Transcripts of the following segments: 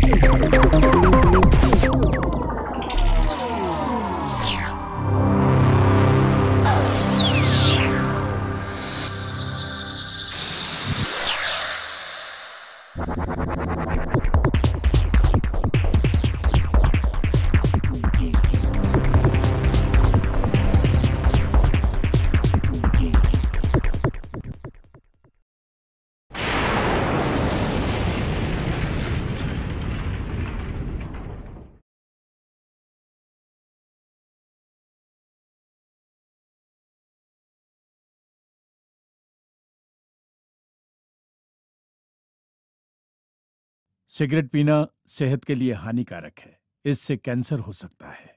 Cigarette पीना सेहत के लिए हानिकारक है इससे कैंसर हो सकता है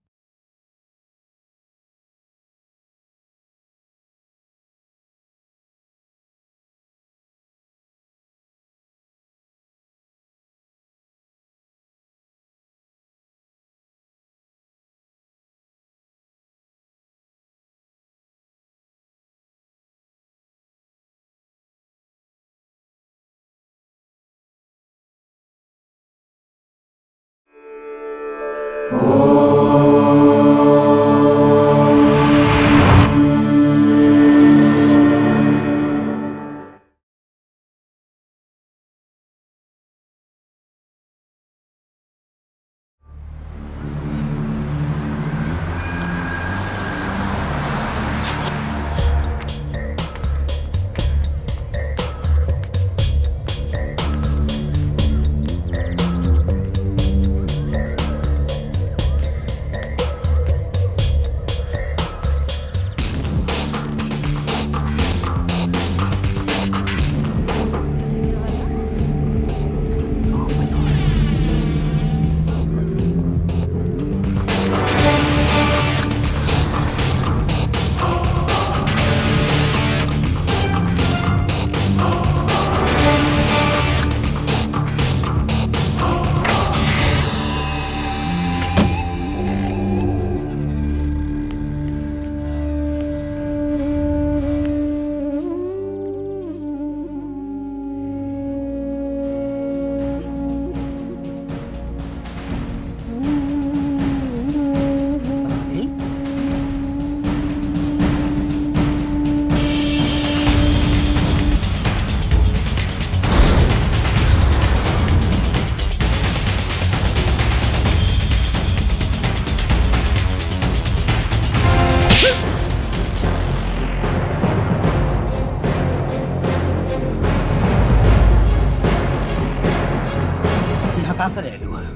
यहाँ का करेलू है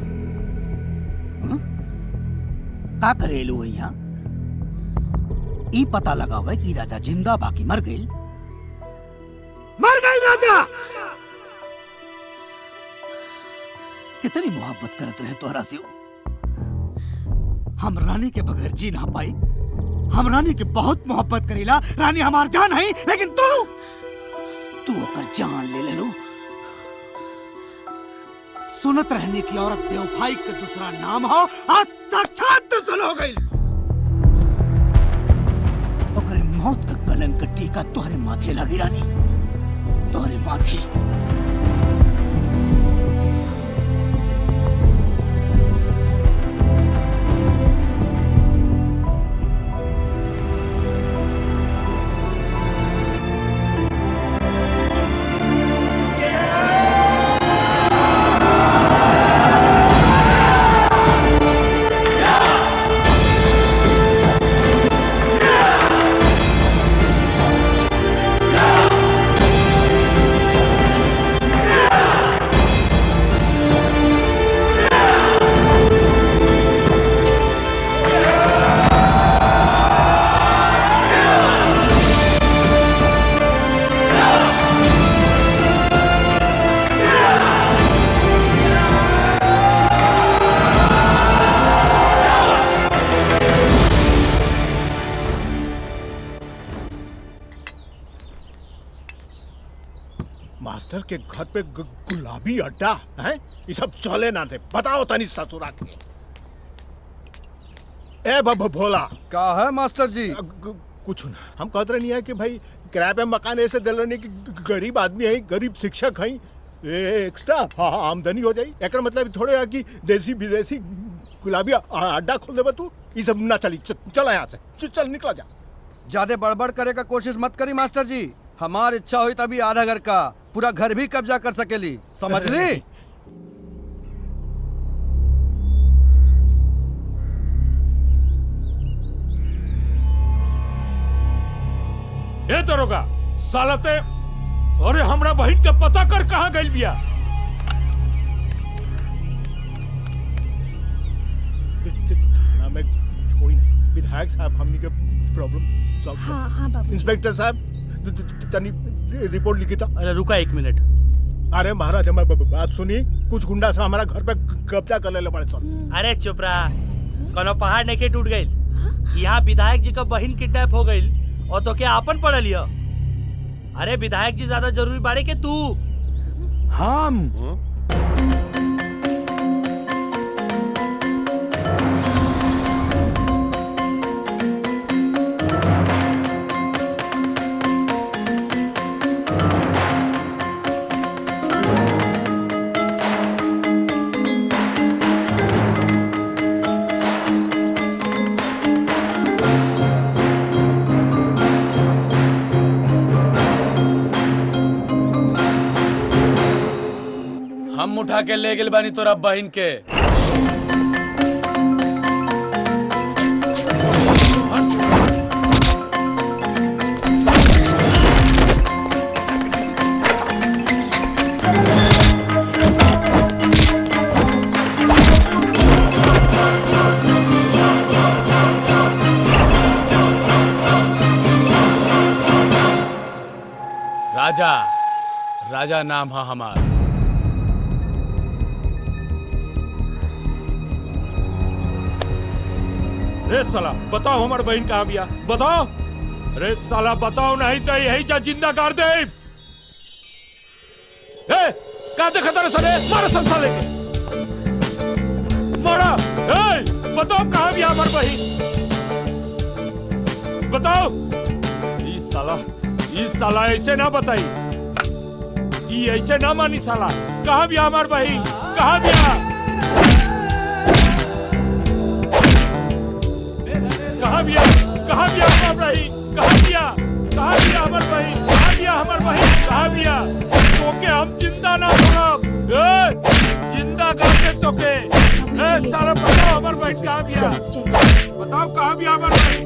हं? का करेलू है यहाँ ई पता लगावे कि राजा जिंदा बाकी मर गई मर गई राजा कितनी मोहब्बत करत रहे तोहरा से वो। हम रानी के बगैर जी ना पाई हम रानी के बहुत मोहब्बत करीला रानी हमार जान है लेकिन तू तू ओकर जान ले ले लो सुनत रहने की औरत बेवफाई का दूसरा नाम हो आज साक्षात दुश्मन हो गई ओकरे मौत का कलंक का टीका तोहरे माथे लगी रानी तोहरे माथे मास्टर के घर पे गु- गुलाबी अड्डा है ये सब चले ना थे बताओ तनी ससुरा के ए बब भोला का है मास्टर जी कुछ ना हम कहते नहीं है कि भाई किराए पे मकान ऐसे दिल रहे कि ग- गरीब आदमी है गरीब शिक्षक है ए, एक्स्ट्रा हाँ, हाँ, आमदनी हो जाई एकर मतलब थोड़े है कि देसी विदेशी गुलाबी आ- अड्डा खोल देबे तू ई सब ना चली च- चल यहाँ से चल चल निकला जा ज्यादा बड़बड़ करे का कोशिश मत करी मास्टर जी हमार इच्छा हुई तभी आधा घर का पूरा घर भी कब्जा कर सकेली समझ ली ए दरोगा सालते अरे हमरा बहन के पता कर कहाँ गइल बिया थाना में कुछ होई नहीं विधायक साहब हमनी के प्रॉब्लम सॉल्व कर हाँ सकते। हाँ बाबू इंस्पेक्टर साहब त- त- तनी रिपोर्ट लिखी था अरे रुका एक मिनट अरे महाराज हमारी ब- बात सुनी कुछ गुंडा से हमारा घर पे कब्जा कर ले बड़े सन अरे चुप रहा कोनो पहाड़ नहीं के टूट गई यहाँ विधायक जी का बहन किडनैप हो गई और तो क्या आपन पढ़ लिया अरे विधायक जी ज्यादा जरूरी बाड़े के तू हम हम उठा के ले गेल बानी तोरा बहन के राजा राजा नाम है हमार रे साला बताओ हमार बहन कहाँ बिया बताओ रे साला बताओ नहीं तो यही जा जिंदा कर दे ए का देखा तेरे साले मारो सब साले के मारा ए बताओ कहाँ बिया हमार बहन बताओ ई साला ई साला ऐसे ना बताई ई ऐसे ना मानी साला कहाँ बिया हमार बहन कहाँ बिया कहाँ बिया कहाँ बिया हमार बहन कहाँ बिया कहाँ बिया हमार बहन कहाँ बिया हमार बहन कहाँ बिया तोके हम जिंदा ना छोड़ब ए जिंदा करके तोके ए साला बताओ हमार बहन कहाँ बिया बताओ कहाँ बिया हमार बहन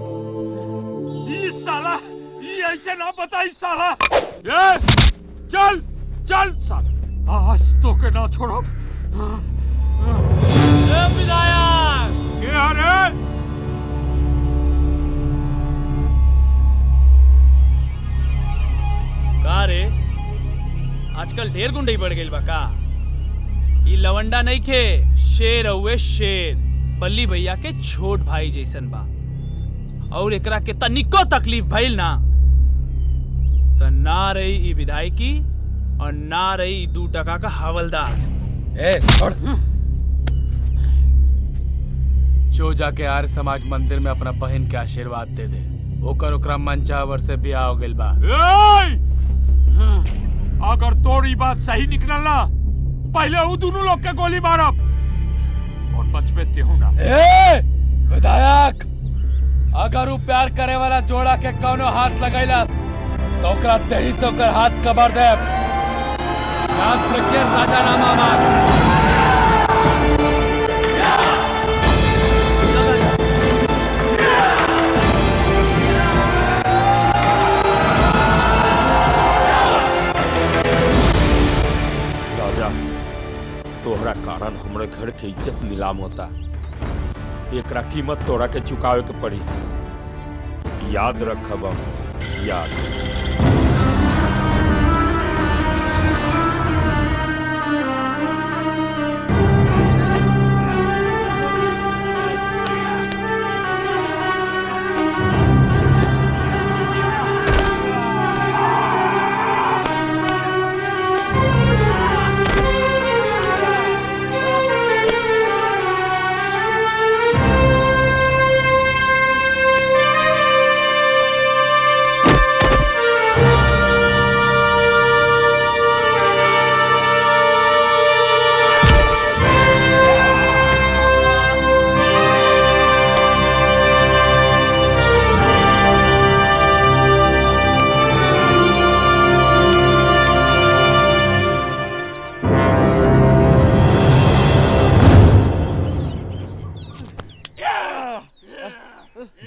ई साला ई ऐसे ना बताई साला ए चल चल साला आज तोके ना छोड़ब ए विधायक के अरे का रे आजकल ढेर गुंडई बढ़ गइल बा का ई लवंडा नहीं खे शेर हुए शेर बल्ली भैया के छोट भाई जैसन बा और एकरा के तनिको तकलीफ भइल ना त ना रही ई विधायकी और ना रही ई दू टका का हवलदार ए छोड़ जो जाके आर्य समाज मंदिर में अपना बहन के आशीर्वाद दे दे ओकर ओकरा मनचावर से बियाह हो गइल बा ए! अगर तोरी बात सही निकलल ना पहले उ दोनों लोग के गोली मारब और बचबे तेहू ना ए विधायक अगर उ प्यार करे वाला जोड़ा के कौनो हाथ लगैला तो ओकरा देही से ओकर हाथ कबर दे याद रखिए राजा नामा मार राजा तोहरा कारण हमरे घर के इज्जत नीलाम होता एकरा कीमत तोरा के चुकावे के पड़ी याद रखब हम, याद Thank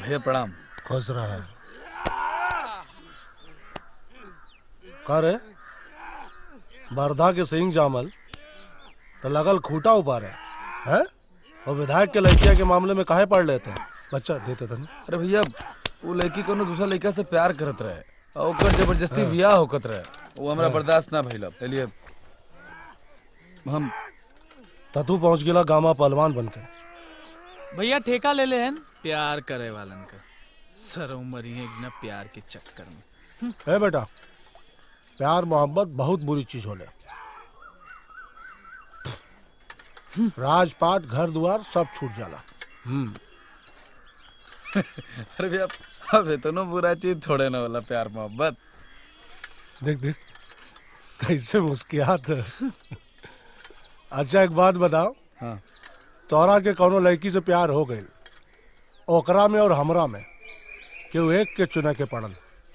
भैया प्रणाम खुश रहा का रे बरधा के सिंह जामल तो लगल खूटा ऊपर है हैं और विधायक के लड़किया के मामले में काहे पढ़ लेते हैं बच्चा देते थे अरे भैया वो लड़की कोनो दूसरा लड़का से प्यार करत रहे और ओकर जबरदस्ती बियाह होकत रहे वो हमरा बर्दाश्त ना भइल इसलिए हम तू पहुंच गेला गामा पहलवान बन के भैया ठेका ले लेहन प्यार करे वालन का सर उमरी है ना प्यार के चक्कर में है बेटा प्यार मोहब्बत बहुत बुरी चीज होले राजपाट घर द्वार सब छूट जाला हम्म अरे भैया अब इतना बुरा चीज थोड़े ना वाला प्यार मोहब्बत देख देख कैसे मुस्कियात अच्छा एक बात बताओ हाँ तोरा के कौनो लड़की से प्यार हो गई ओकरा में और हमरा में केहू एक के चुने के पड़ल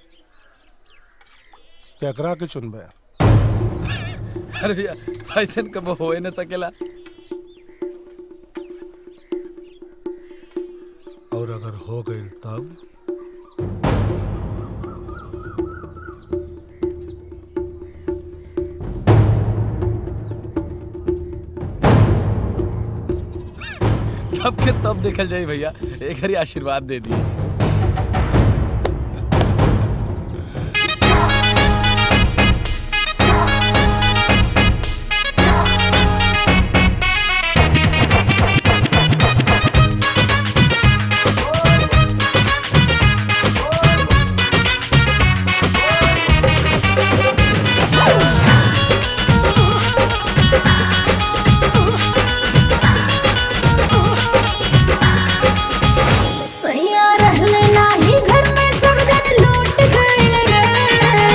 केकरा के चुनबे अरे भैया ऐसा कब हो ही ना सकेला और अगर हो गई तब तब के तब देखल जाई भैया एक हरी आशीर्वाद दे दिए सैया रहले नाही घर में सब दिन लूट गइल रे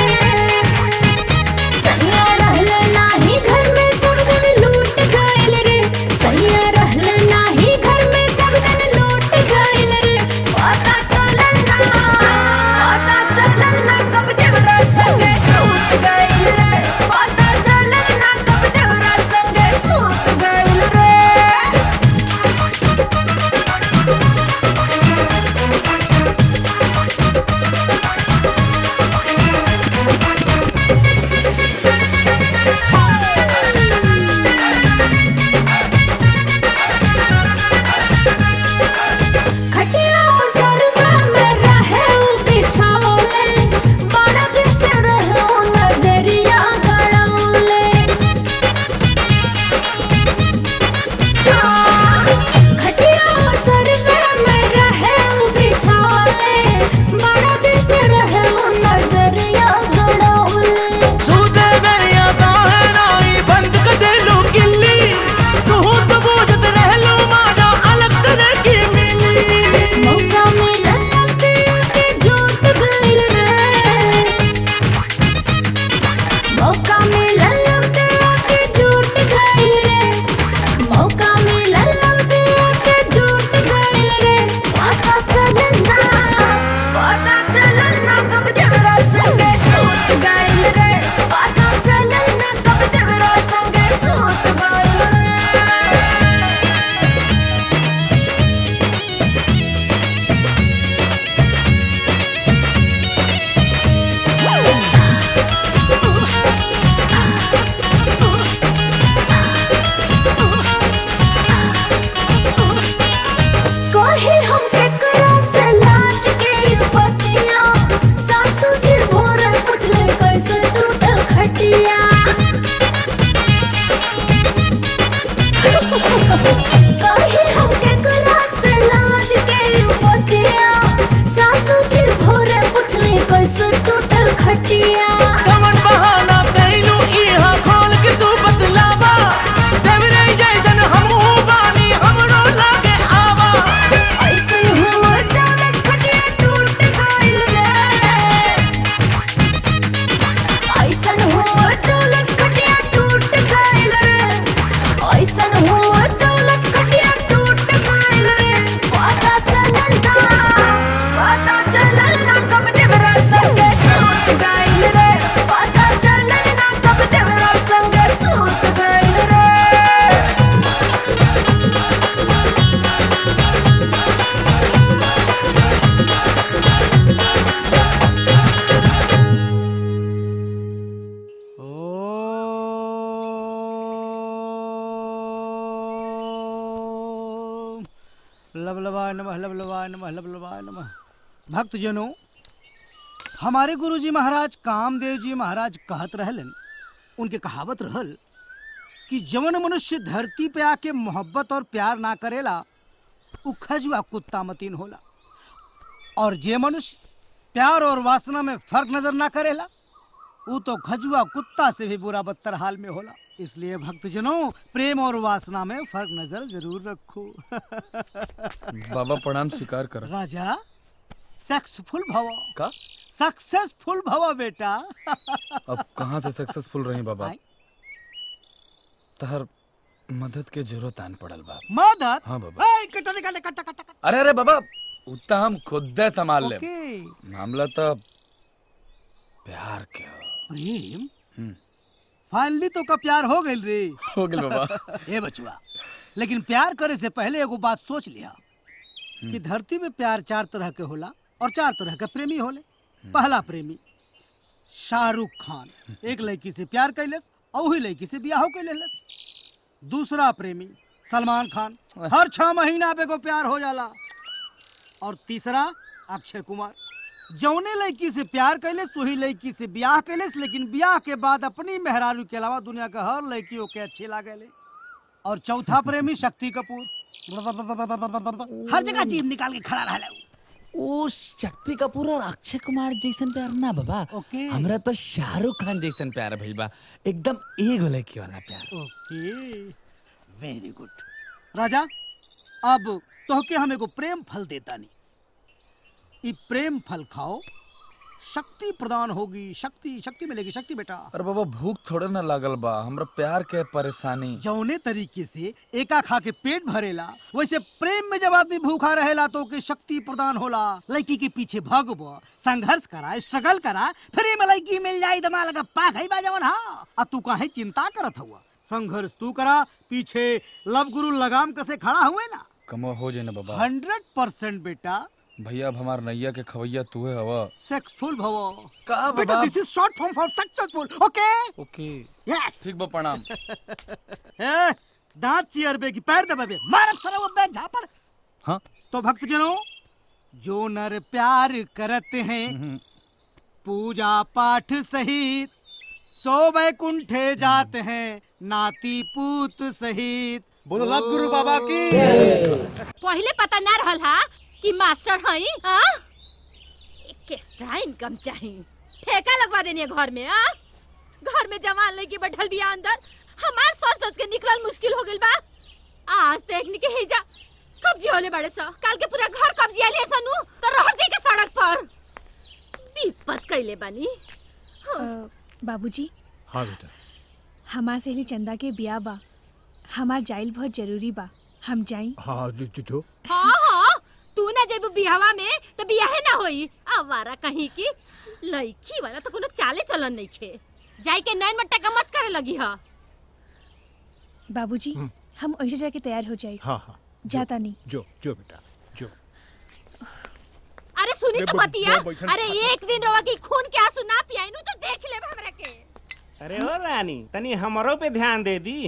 सैया रहले नाही घर में सब दिन लूट गइल रे सैया रहले नाही घर में सब दिन लूट गइल रे पता चलल ना पता चलल ना कब देवरा संगे सूत गइल रे पता चलल ना कब देवरा संगे सूत गइल रे खटिया सरवा में रहे उ बिछाओले बड़ा दिन से रहे उ नजरिया गड़ाओले खटिया सरवा में रहे उ बिछाओले बड़ा दिन से रहे उ नजरिया गड़ाओले सूते बेरिया काहे नाई बंद कर दे लो किल्ली तू तो बूझत रह लो माना अलग तरह की मिली मौका मिला लगते के झूठ गइल रे मौका मिला लगते के झूठ गइल रे मौका मिला लगते के झूठ गइल रे पता चलल ना पता चलल ना कब देवरा संगे सूत गइल रे पता चलल ना कब देवरा संगे सूत गइल रे कहे हम केकरा से लाज के पतिया सासू जी भोर पूछले कैसे टूटल खटिया कहे हम केकरा से लाज के पतिया सासू जी भोर पूछले कैसे टूटल खटिया कमन बहाना कैलू इहा खोल के तू बतलावा देवरे जैसन हमहू बानी हमरो लागे आवा ऐसन हुआ चावस खटिया टूट गइल रे ऐसन हुआ चावस खटिया टूट गइल रे ऐसन हुआ चावस खटिया टूट गइल रे पता चलल ना पता चलल ना कब देवरा संगे सूत गइल रे पता चलल ना कब देवरा संगे सूत गइल रे लबलवाय नमः लबलवाय नमः लबलवाय नमः भक्तजनों हमारे गुरुजी महाराज कामदेव जी महाराज कहत रहलन उनके कहावत रहल कि जवन मनुष्य धरती पे आके मोहब्बत और प्यार ना करेला उ खजुआ कुत्ता मतीन होला और जे मनुष्य प्यार और वासना में फर्क नजर ना करेला वो तो खजुआ कुत्ता से भी बुरा बदतर हाल में होला इसलिए भक्तजनों प्रेम और वासना में फर्क नजर जरूर रखो बाबा प्रणाम स्वीकार कर राजा सक्सेसफुल भव का सक्सेसफुल भव बेटा अब कहाँ से सक्सेसफुल रही बाबा आय। तहर मदद के जरूरत आन पड़ल बा मदद हाँ बाबा ए, कट्टा निकाल ले, कट्टा कट्टा कट्टा। अरे अरे बाबा उतना हम खुद संभाल ले ओके मामला तो प्यार के हो। प्रेम हम्म। फाइनली तो का प्यार हो गइल रे हो गइल बाबा ए बचुआ लेकिन प्यार करे से पहले एगो बात सोच लिया कि धरती में प्यार चार तरह के होला और चार तरह के प्रेमी होले पहला प्रेमी शाहरुख खान एक लड़की से प्यार कैलस और वही लड़की से ब्याह कैलस दूसरा प्रेमी सलमान खान हर छह महीना पे को प्यार हो जाला और तीसरा अक्षय कुमार जौने लड़की से प्यार कैलस वही लड़की से ब्याह कैलस लेकिन ब्याह के बाद अपनी मेहरारू के अलावा दुनिया का हर लड़की ओके अच्छी लागेले और चौथा प्रेमी शक्ति कपूर हर जगह जीभ निकाल के खड़ा रहला उ। ओ शक्ति कपूर और अक्षय कुमार जैसन प्यार ना बाबा ओके हमरा तो शाहरुख खान जैसन प्यार भइल बा एकदम एगो लड़की वाला प्यार ओके वेरी गुड राजा अब तोहके हम एगो प्रेम फल देता नहीं ई प्रेम फल खाओ शक्ति प्रदान होगी शक्ति शक्ति मिलेगी शक्ति बेटा अरे बाबा भूख थोड़े ना लागल बा हमरा प्यार के परेशानी जौने तरीके से एका खा के पेट भरेला वैसे प्रेम में जब आदमी भूखा रहेला तो ओके शक्ति प्रदान होला लड़की के पीछे भगब संघर्ष करा स्ट्रगल करा फिर में लड़की मिल जाई दमा लगा पाक है बाजवन हाँ आ तू काहे चिंता करत हुआ संघर्ष तू करा पीछे लव गुरु लगाम कसे खड़ा हुए ना कमो हो जाए ना बाबा हंड्रेड परसेंट बेटा भैया अब हमार नैया के खवैया तू है हवा सक्सेसफुल भव का बेटा बाबा this is short form for successful okay okay yes ठीक बा प्रणाम ए, दांत चियरबे की पैर दबाबे मारब सरा वो बैग झापड़ हाँ तो भक्तजनों जो नर प्यार करते हैं पूजा पाठ सहित सो वैकुंठे जाते हैं नाती पूत सहित बोलो लव गुरु बाबा की पहले पता ना रहल हा कि मास्टर हई हाँ एक एक्स्ट्रा इनकम चाहिए ठेका लगवा देनी है घर में हाँ घर में जवान लड़की बैठल बिया अंदर हमार सोच सोच के निकलल मुश्किल हो गइल बा आज देखने के हिजा कब्जी होले बड़े सा कल के पूरा घर कब्जी आले सनु तो रह जाई के सड़क पर विपत कइले बानी बाबूजी हाँ बेटा हमार सहेली चंदा के बिया बा हमार जाइल बहुत जरूरी बा हम जाई हाँ जो जो, जो। हाँ हाँ तू ना जेबू बियावा में तो बियाहे ना होई आवारा कहीं की लड़की वाला तो कोनो चाले चलन नहीं खे जाई के नैन मट्टा का मत करे लगी हा बाबूजी हम वैसे जाके तैयार हो जाए हाँ हाँ जाता नहीं जो जो बेटा जो अरे सुनी बे- तो बे- बतिया बे- बैठन- अरे एक दिन रवा की खून के आंसू ना पियाई नु तो देख ले हमरा के अरे हो रानी तनी हमरो पे ध्यान दे दी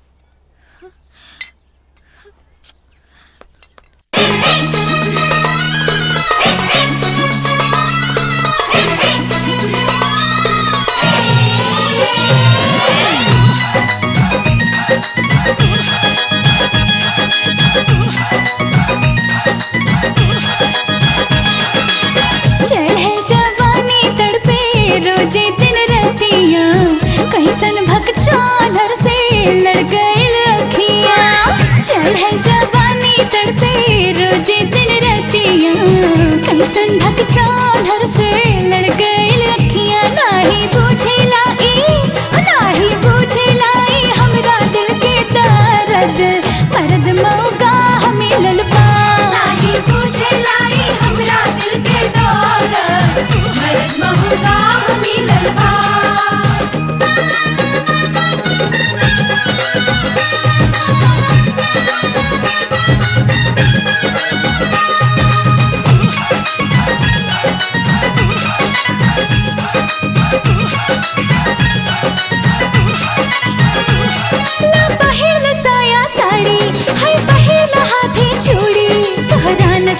चढ़े जवानी तड़पे रोजे दिन रतिया कैसन भक चादर से लड़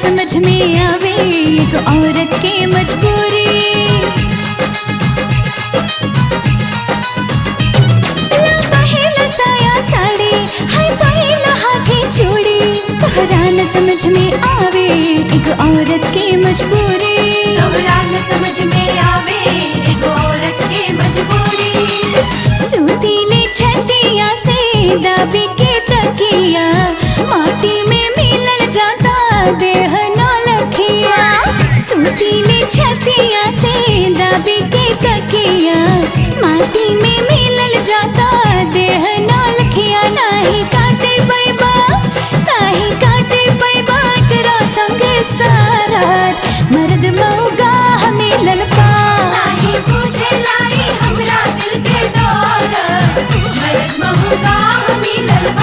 समझ में आवे एक औरत की मजबूरी ला पहिला साया साड़ी हाय पहिला हाथी चूड़ी तोहरा न समझ में आवे एक औरत की मजबूरी तोहरा न समझ में आवे एक औरत की मजबूरी सूतीली छतिया से दाबी के तकिया माटी में मिलल जाता देह नौ लखिया सूतीली छतिया से दाबी के तकिया माटी में मिलल जाता देह नौ लखिया नाही काटे पैबा नाही काटे पैबा तेरा संग सारा मर्द मौगा हमें ललपा नाही पूछे लाई हमरा दिल के दौलत मर्द मौगा हमें ललपा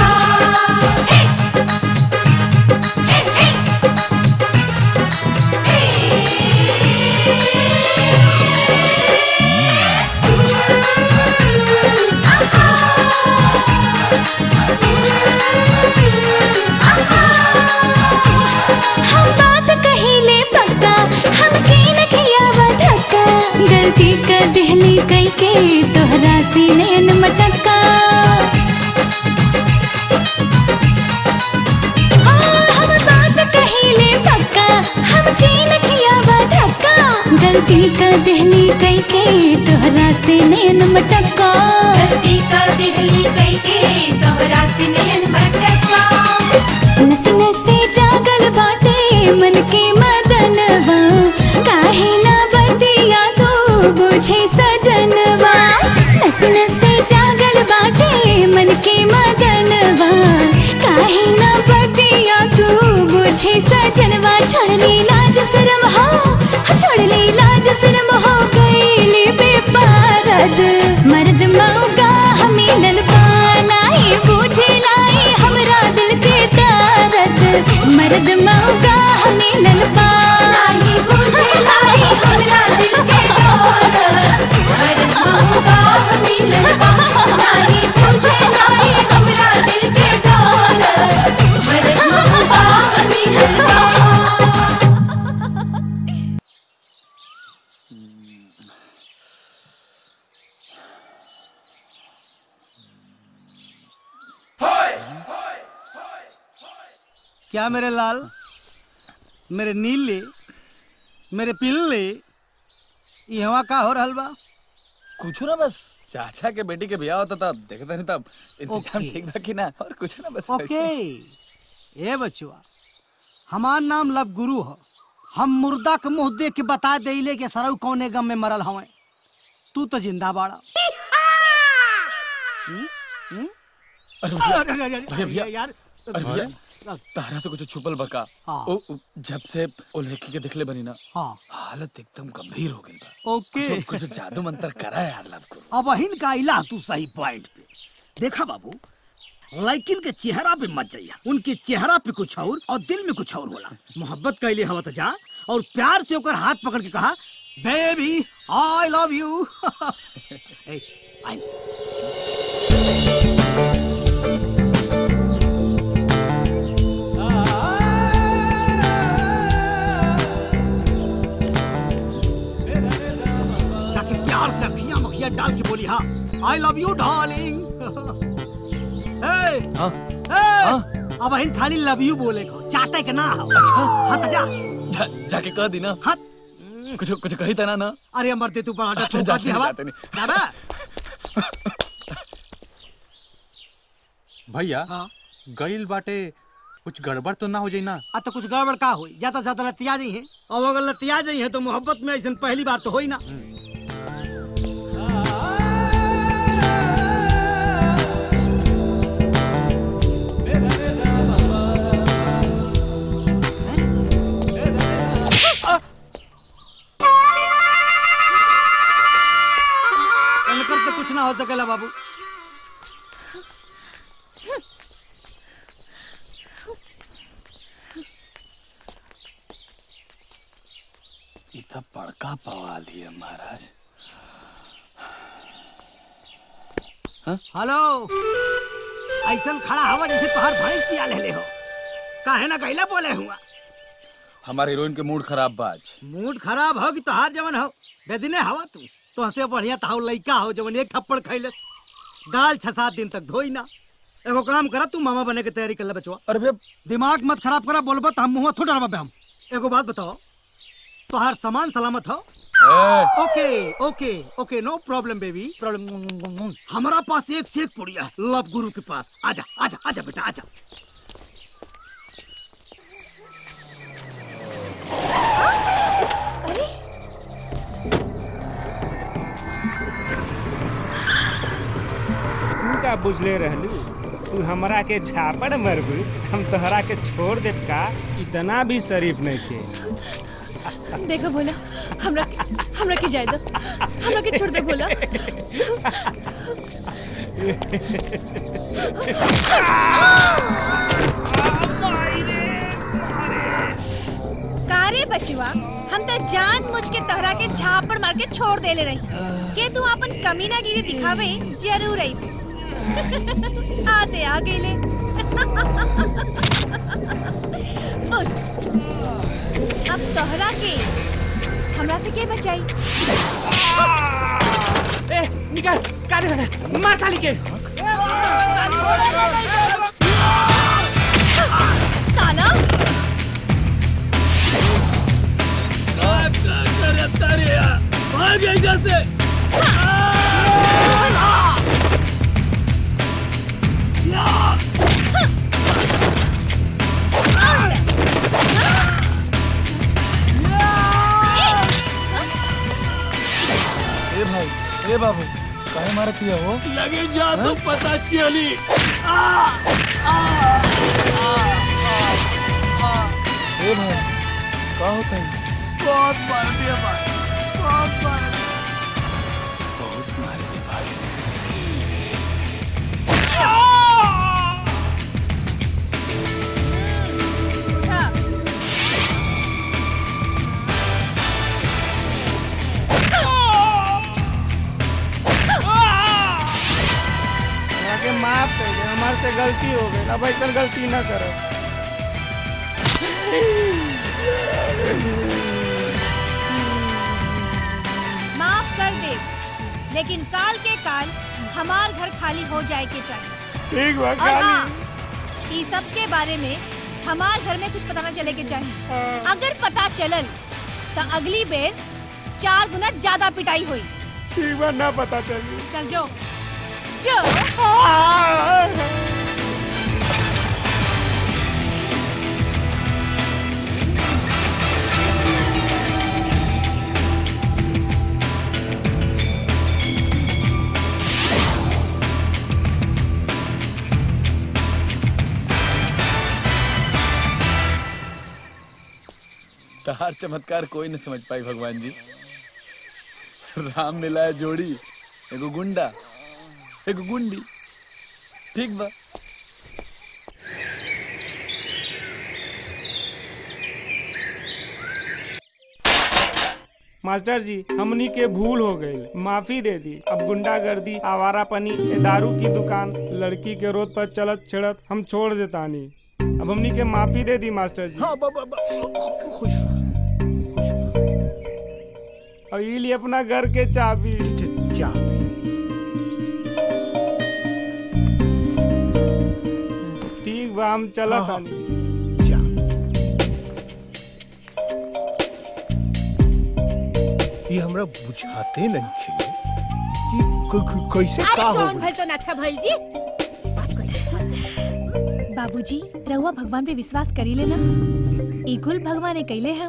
हम बात कहिले पक्का हमके न खियावा धक्का गलती कर दिहली कई के तोहरा से नैन मटक्का हाँ, हम बात कहिले पक्का हमके न खियावा धक्का गलती कर दिहली कई के तोहरा से नैन मटक्का गलती कर दिहली कई के तोहरा से नैन मटक्का नस नसे जागल बाटे मन के मदनवा काहे ना बतिया तू बुझे सजनवा नस नसे जागल बाटे मन के मदनवा काहे ना बतिया तू बुझे सजनवा छोड़ ली लाज शरम हो छोड़ ली लाज शरम हो गईली बेपारद मर्द मौगा हमें ललपा नाही बूझे लाई हमरा दिल के दर्द मर्द मौगा हमें ललपा नाही बूझे लाई हमरा दिल के दर्द मर्द मौगा हमें ललपा नाही बूझे लाई हमरा दिल के दर्द मर्द मौगा हमें ललपा क्या मेरे लाल मेरे नीले मेरे पिल्ले यहाँ का हो रहल बा कुछ ना बस चाचा के बेटी के ब्याह होता था देखता नहीं तब इंतजाम ओके। ठीक बा कि ना और कुछ ना बस ओके वैसे। ए बचुआ हमार नाम लब गुरु ह हम मुर्दा के मुंह देख के बता देले के सरऊ कौने गम में मरल हवे तू तो जिंदा बाड़ा हम्म? हम्म? अरे भैया, अरे, अरे, अरे, भैया, भैया, यार अरे भैया तारा से कुछ छुपल बका हाँ। ओ ओ, जब से ओ लड़की के दिखले बनी ना हाँ हालत एकदम गंभीर हो गई बा ओके कुछ कुछ जादू मंत्र करा यार लव गुरु अब अहिन का इला तू सही पॉइंट पे देखा बाबू लड़किन के चेहरा पे मत जाइया उनके चेहरा पे कुछ और और दिल में कुछ और होला मोहब्बत कैले हवा तो जा और प्यार से ओकर हाथ पकड़ के कहा बेबी आई लव यू जाके प्यार से अखियां मखियां डाल के बोली हाँ आई लव यू डार्लिंग हाँ अब अहिन खाली लव यू बोले को चाटे के ना हो अच्छा हाँ तो जा जा, जाके कह दी ना हाँ कुछ कुछ कही था ना ना अरे अमर दे तू बड़ा अच्छा, डर जाते नहीं, हवा जाते नहीं। दादा भैया गईल बाटे कुछ गड़बड़ तो ना हो जाई ना आ तो कुछ गड़बड़ का हुई ज्यादा से ज्यादा लतिया जाई है और अगर लतिया जाई है तो मोहब्बत में ऐसा पहली बार तो होई ना इनकर तो कुछ ना हो सकेला बाबू ये तो बड़का पवाल ही है महाराज हेलो ऐसा खड़ा हवा जैसे तोहर भैंस पिया ले हो काहे ना कहला बोले हुआ हमारे हीरोइन के मूड खराब बा आज मूड खराब हो कि तोहार जवन हो बेदिने हवा तू तो हंसे बढ़िया ताऊ लइका हो जवन एक थप्पड़ खैले गाल छह सात दिन तक धोई ना एगो काम करा तू मामा बने के तैयारी कर ले बचवा अरे भैया दिमाग मत खराब करा बोलबो तो हम मुंह थोड़ा डरबा हम एगो बात बताओ तोहार सामान सलामत हो okay okay okay no problem baby problem हमारा पास एक से एक पुड़िया है लव गुरु के पास आजा आजा आजा बेटा आजा तू का बुझले रहलू तू हमरा के झापड़ मरबू हम तोहरा के छोड़ देत का इतना भी शरीफ नहीं थे देखो भोला हमरा हमरा के जाए दो हमरा के छोड़ दे भोला कारे बचुआ हम तो जान मुझ के तोहरा के झापड़ मार के छोड़ देले रही के तू अपन कमीना गिरी दिखावे जरूर आई आते आ गेले उठ। अब तोहरा के हमरा से के बचाई ए निकाल काटे मार साली के साला भाग यहाँ से ए भाई ए बाबू काहे मारत हिया हो लगे जा तो पता चली ए भाई का होता है बहुत मार दिया भाई बहुत मार बहुत मारे रे भाई हमरा के माफ कर दे हमारे से गलती हो गई अब ऐसा गलती ना करो माफ कर दे लेकिन काल के काल हमार घर खाली हो जाए के चाहिए ठीक बा और खाली हाँ ई सब के बारे में हमार घर में कुछ पता ना चले के चाहिए अगर पता चलल तो अगली बेर चार गुना ज्यादा पिटाई हुई ठीक बा ना पता चली चल जो जो तहार चमत्कार कोई न समझ पाई भगवान जी राम मिलाया जोड़ी एगो गुंडा एगो गुंडी ठीक बा मास्टर जी हमनी के भूल हो गई माफी दे दी अब गुंडागर्दी आवारापनी ए दारू की दुकान लड़की के रोड पर चलत छिड़त हम छोड़ देतानी अब हमनी के माफी दे दी मास्टर जी हाँ बाबा खुश और ये लिए अपना घर के चाबी ठीक बा हम चलत हाँ, हाँ। तानी ये हमरा बुझाते नहीं खे कि क- क- कैसे अरे का हो जौन गइल। भइल तो ना अच्छा भइल जी बाबूजी रहुआ भगवान पे विश्वास करी लेना ई कुल भगवान कैले हैं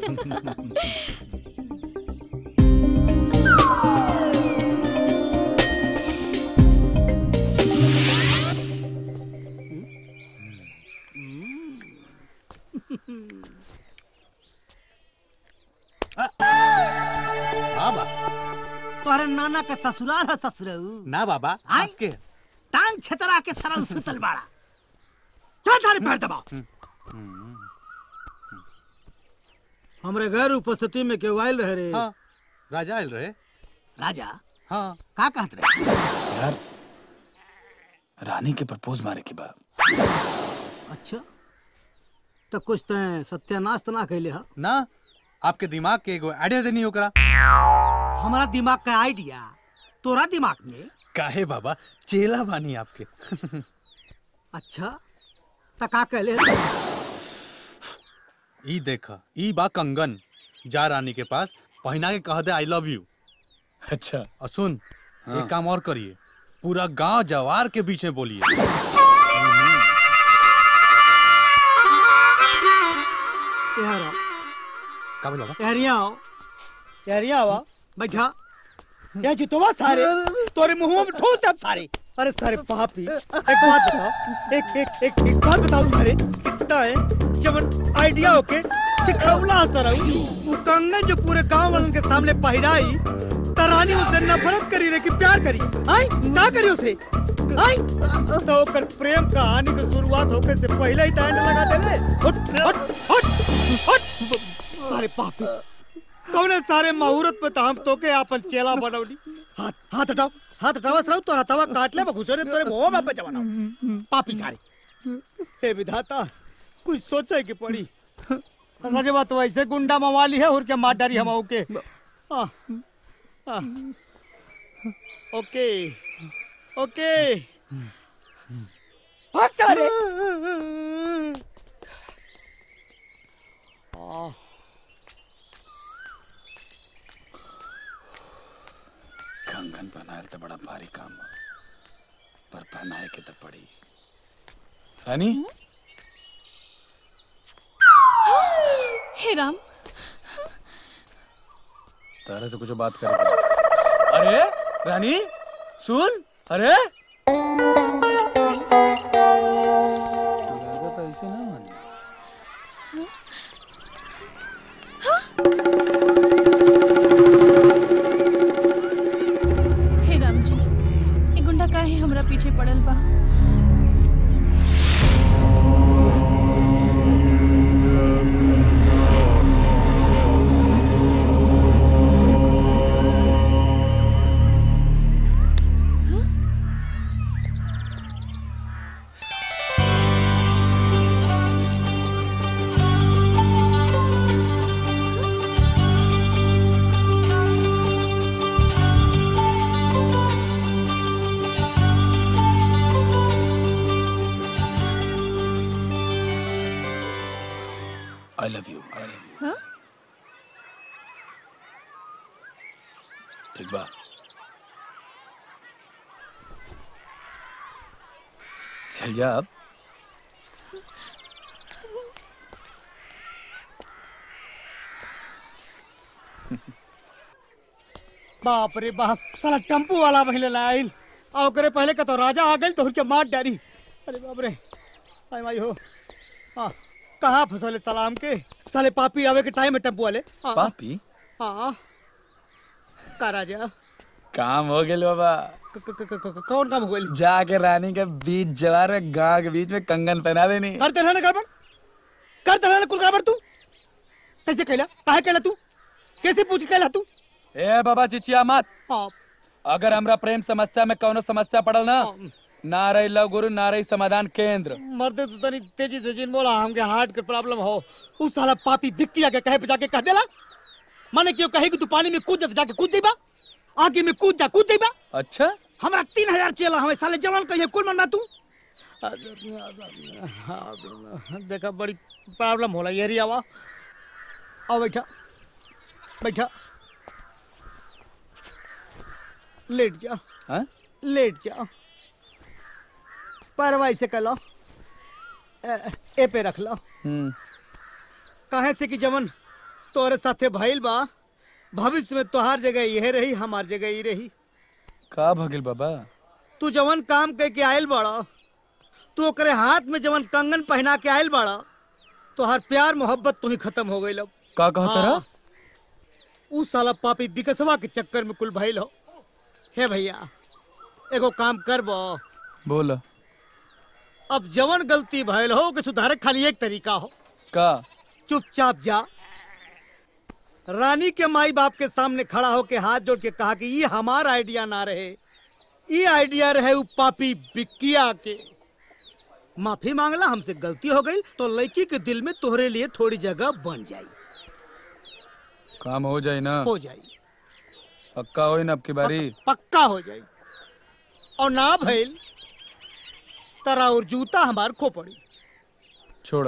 बाबा तोहरे नाना का ससुराल है ससुरऊ ना बाबा आई के टांग छतरा के सरल सुतल बाड़ा चल सारे पैर दबाओ हमरे घर उपस्थिति में केहू आयल रहे रे हाँ राजा आयल रहे राजा हाँ का कहत रहे यार रानी के प्रपोज मारे के बाद अच्छा तो कुछ तो सत्यानाश तो ना कैले हा ना आपके दिमाग के एगो आइडिया देनी ओकरा हमारा दिमाग का आइडिया तोरा दिमाग में काहे बाबा चेला बानी आपके अच्छा तो का कहले ई देख ई बा कंगन जा रानी के पास पहना के कह दे आई लव यू अच्छा और सुन हाँ। एक काम और करिए पूरा गांव जवार के बीच में बोलिए यार आओ, का बोला बा? यार यहाँ आओ यार यहाँ आओ बैठा यार जुतवा सारे तोरे मुंह में ठोस दे अब सारे अरे सारे पापी एक बात बताओ एक एक एक एक बात बताओ सारे कितना है जब आइडिया होके सिखौला असर आऊ वो कंगन जो पूरे गांव वालों के सामने पहिराई तरानी उसे नफरत करी रे कि प्यार करी आई ना करी उसे आई तो ओकर प्रेम कहानी की शुरुआत होके से पहले ही तांड लगा देले हट हट हट हट सारे पापी कौने सारे मुहूर्त पे तो हम तोके आपन चेला बनौली हाथ हाथ हटाओ हाथ हटावा सराउ तोरा तवा काट ले घुसरे तोरे मुंह में पे जवाना पापी सारे हे विधाता कुछ सोचे की पड़ी रजवा तो ऐसे गुंडा मवाली है और क्या मार डारी हम ओके आ, आ, ओके ओके भाग सारे आ, कंगन पहनायल तो बड़ा भारी काम बा पर पहनाए के तो पड़ी रानी हे राम तारा से कुछ बात करेंगे अरे रानी सुन अरे लागत ऐसे ना माने हे राम जी ये गुंडा काहे हमरा पीछे पड़ल बा I love you I love you हाँ? ठीक बा चल जा अब बाप रे बाप साला टेम्पू वाला पहले लाइल आ ओकरे पहले का तो राजा आ गइल तो उनके मार डारी अरे बाप रे आई माई हो हाँ कहाँ फंसले सलाम के साले पापी आवे के टाइम है टेम्पू वाले हाँ, पापी हाँ का राजा काम हो गया बाबा क- क- क- क- क- कौन काम हो गइल जाके रानी के बीच जवार में गांव के बीच में कंगन पहना देनी करते रहने गड़बड़ करते रहने कुल गड़बड़ तू कैसे कहला काहे कहला तू कैसे पूछ के कहला तू ए बाबा चिचिया मत हाँ अगर हमरा प्रेम समस्या में कौनो समस्या पड़ल ना ना रही लव गुरु ना रही समाधान केंद्र मर्दे तू तनी तेजी से जिन बोला हमके हार्ट के प्रॉब्लम हो उस साला पापी बिक्की आके कहे पे जाके कह देला माने क्यों कहे कि तू पानी में कूद जा तो जाके कूद जाइबा आगे में कूद जा कूद जाइबा अच्छा हमरा तीन हजार चेला हमें साले जवान कहिए कुल मन्ना तू देखा बड़ी प्रॉब्लम होला ये रिया वा आओ बैठा बैठा लेट जा हाँ? लेट जा पैरवा ऐसे कर लो ए, ए पे रख लो हम्म काहे से कि जवन तोरे साथे भइल बा भविष्य में तोहार जगह यह रही हमार जगह ही रही का भगिल बाबा तू जवन काम कह के आयल बड़ा तू ओकरे हाथ में जवन कंगन पहना के आयल बड़ा तोहार प्यार मोहब्बत तू ही खत्म हो गई का कहता रहा उ साला पापी बिकसवा के चक्कर में कुल भइल हो हे भैया एगो काम करबो बोल अब जवन गलती भइल हो के सुधारे खाली एक तरीका हो का चुपचाप जा रानी के माई बाप के सामने खड़ा होके हाथ जोड़ के कहा कि ये हमारा आइडिया ना रहे ये आइडिया रहे उ पापी बिक्किया के माफी मांगला हमसे गलती हो गई तो लड़की के दिल में तोहरे लिए थोड़ी जगह बन जाई काम हो जाए ना हो जाई पक्का हो ना अब की बारी पक्का हो जाई और ना भइल तरा और जूता हमार खो पड़ी छोड़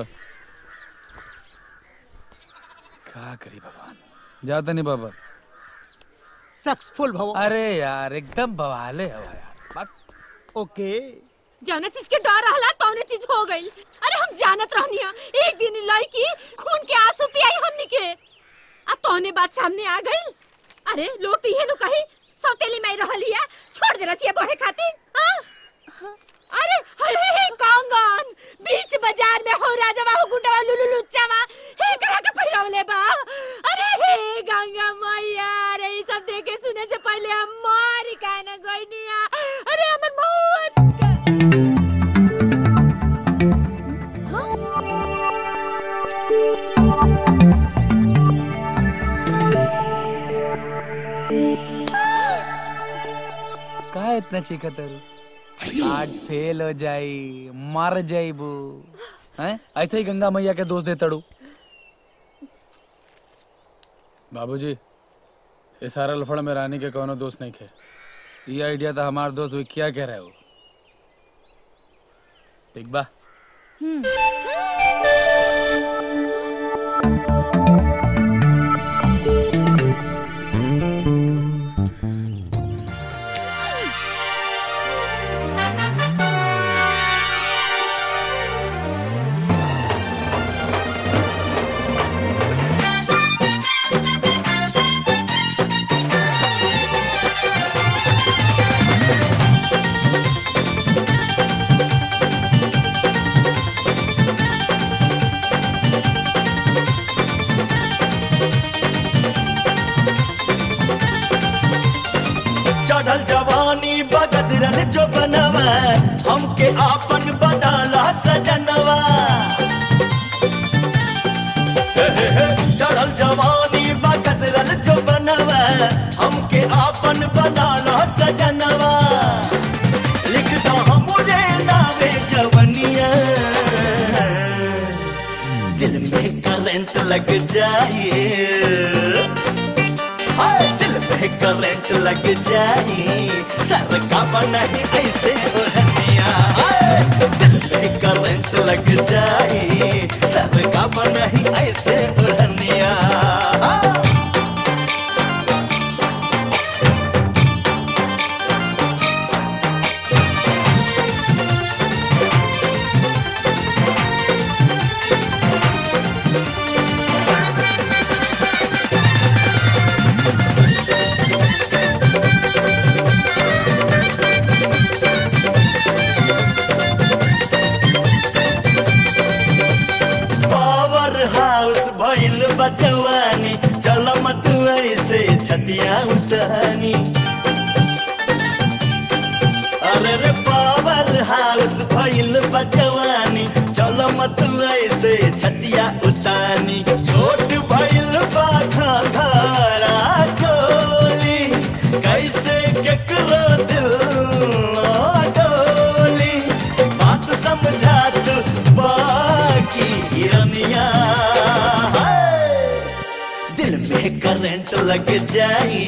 क्या करी भगवान जाता नहीं बाबा सक्सेसफुल भव अरे यार एकदम बवाले हवा यार ओके जौने चीज के डर रहला तौने चीज हो गई अरे हम जानत रहनिया एक दिन इ लड़की खून के आंसू पियाई हमनी के आ तौने बात सामने आ गई अरे लोग तो इहे नु कही सौतेली में रहलिया छोड़ देला छिए बहे खातिर हाँ? अरे हे हे हे कांगन बीच बाजार में हो राजवा हो गुंडवा लुलु लुच्चावा हे करा के पहिरवले बा अरे हे गंगा मैया अरे ई सब देखे सुने से पहले हम मारी काहे ना गइनिया अरे हमर बहुत का इतना चीखत है आज फेल हो जाई मर जाइबू हैं ऐसे ही गंगा मैया के दोष दे तड़ू बाबूजी ये सारा लफड़ा में रानी के कोनो दोस्त नहीं खे ये आइडिया था हमार दोस्त भी क्या कह रहे हो ठीक बा चढ़ल जवानी बगदरल जो बनवा हमके आपन बनाला सजनवा हे हे हे, चढ़ल जवानी बगदरल जो बनवा हमके आपन बनाला सजनवा लिख दो हमरे नावे जवनिया दिल में करंट लग जाए हाय दिल में करंट लग जाए सर का नहीं ऐसे उड़निया हाय, दिल में करंट लग जाए सर का नहीं ऐसे उड़निया पावर हाउस भइल बचवानी चल मत ऐसे छतिया उतानी अरे रे पावर हाउस भइल बचवानी चल मत ऐसे छतिया उतानी छोट भइल बाखा धारा चोली कैसे केकरो दिल ना डोली बात समझा तू बाकी हिरनिया दिल में करंट लग जाए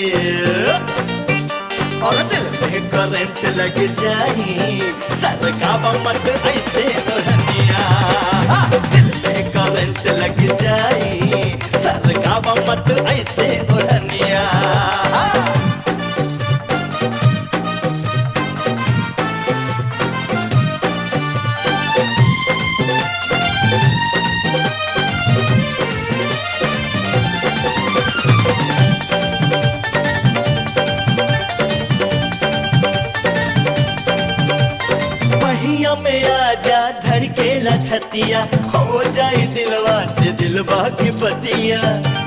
और दिल में करंट लग जाए सर का मत ऐसे उड़निया दिल में करंट लग जाए सर का मत ऐसे उड़निया पहिया में आजा धर के लछतिया हो जाए दिलवा से दिलवा की पतिया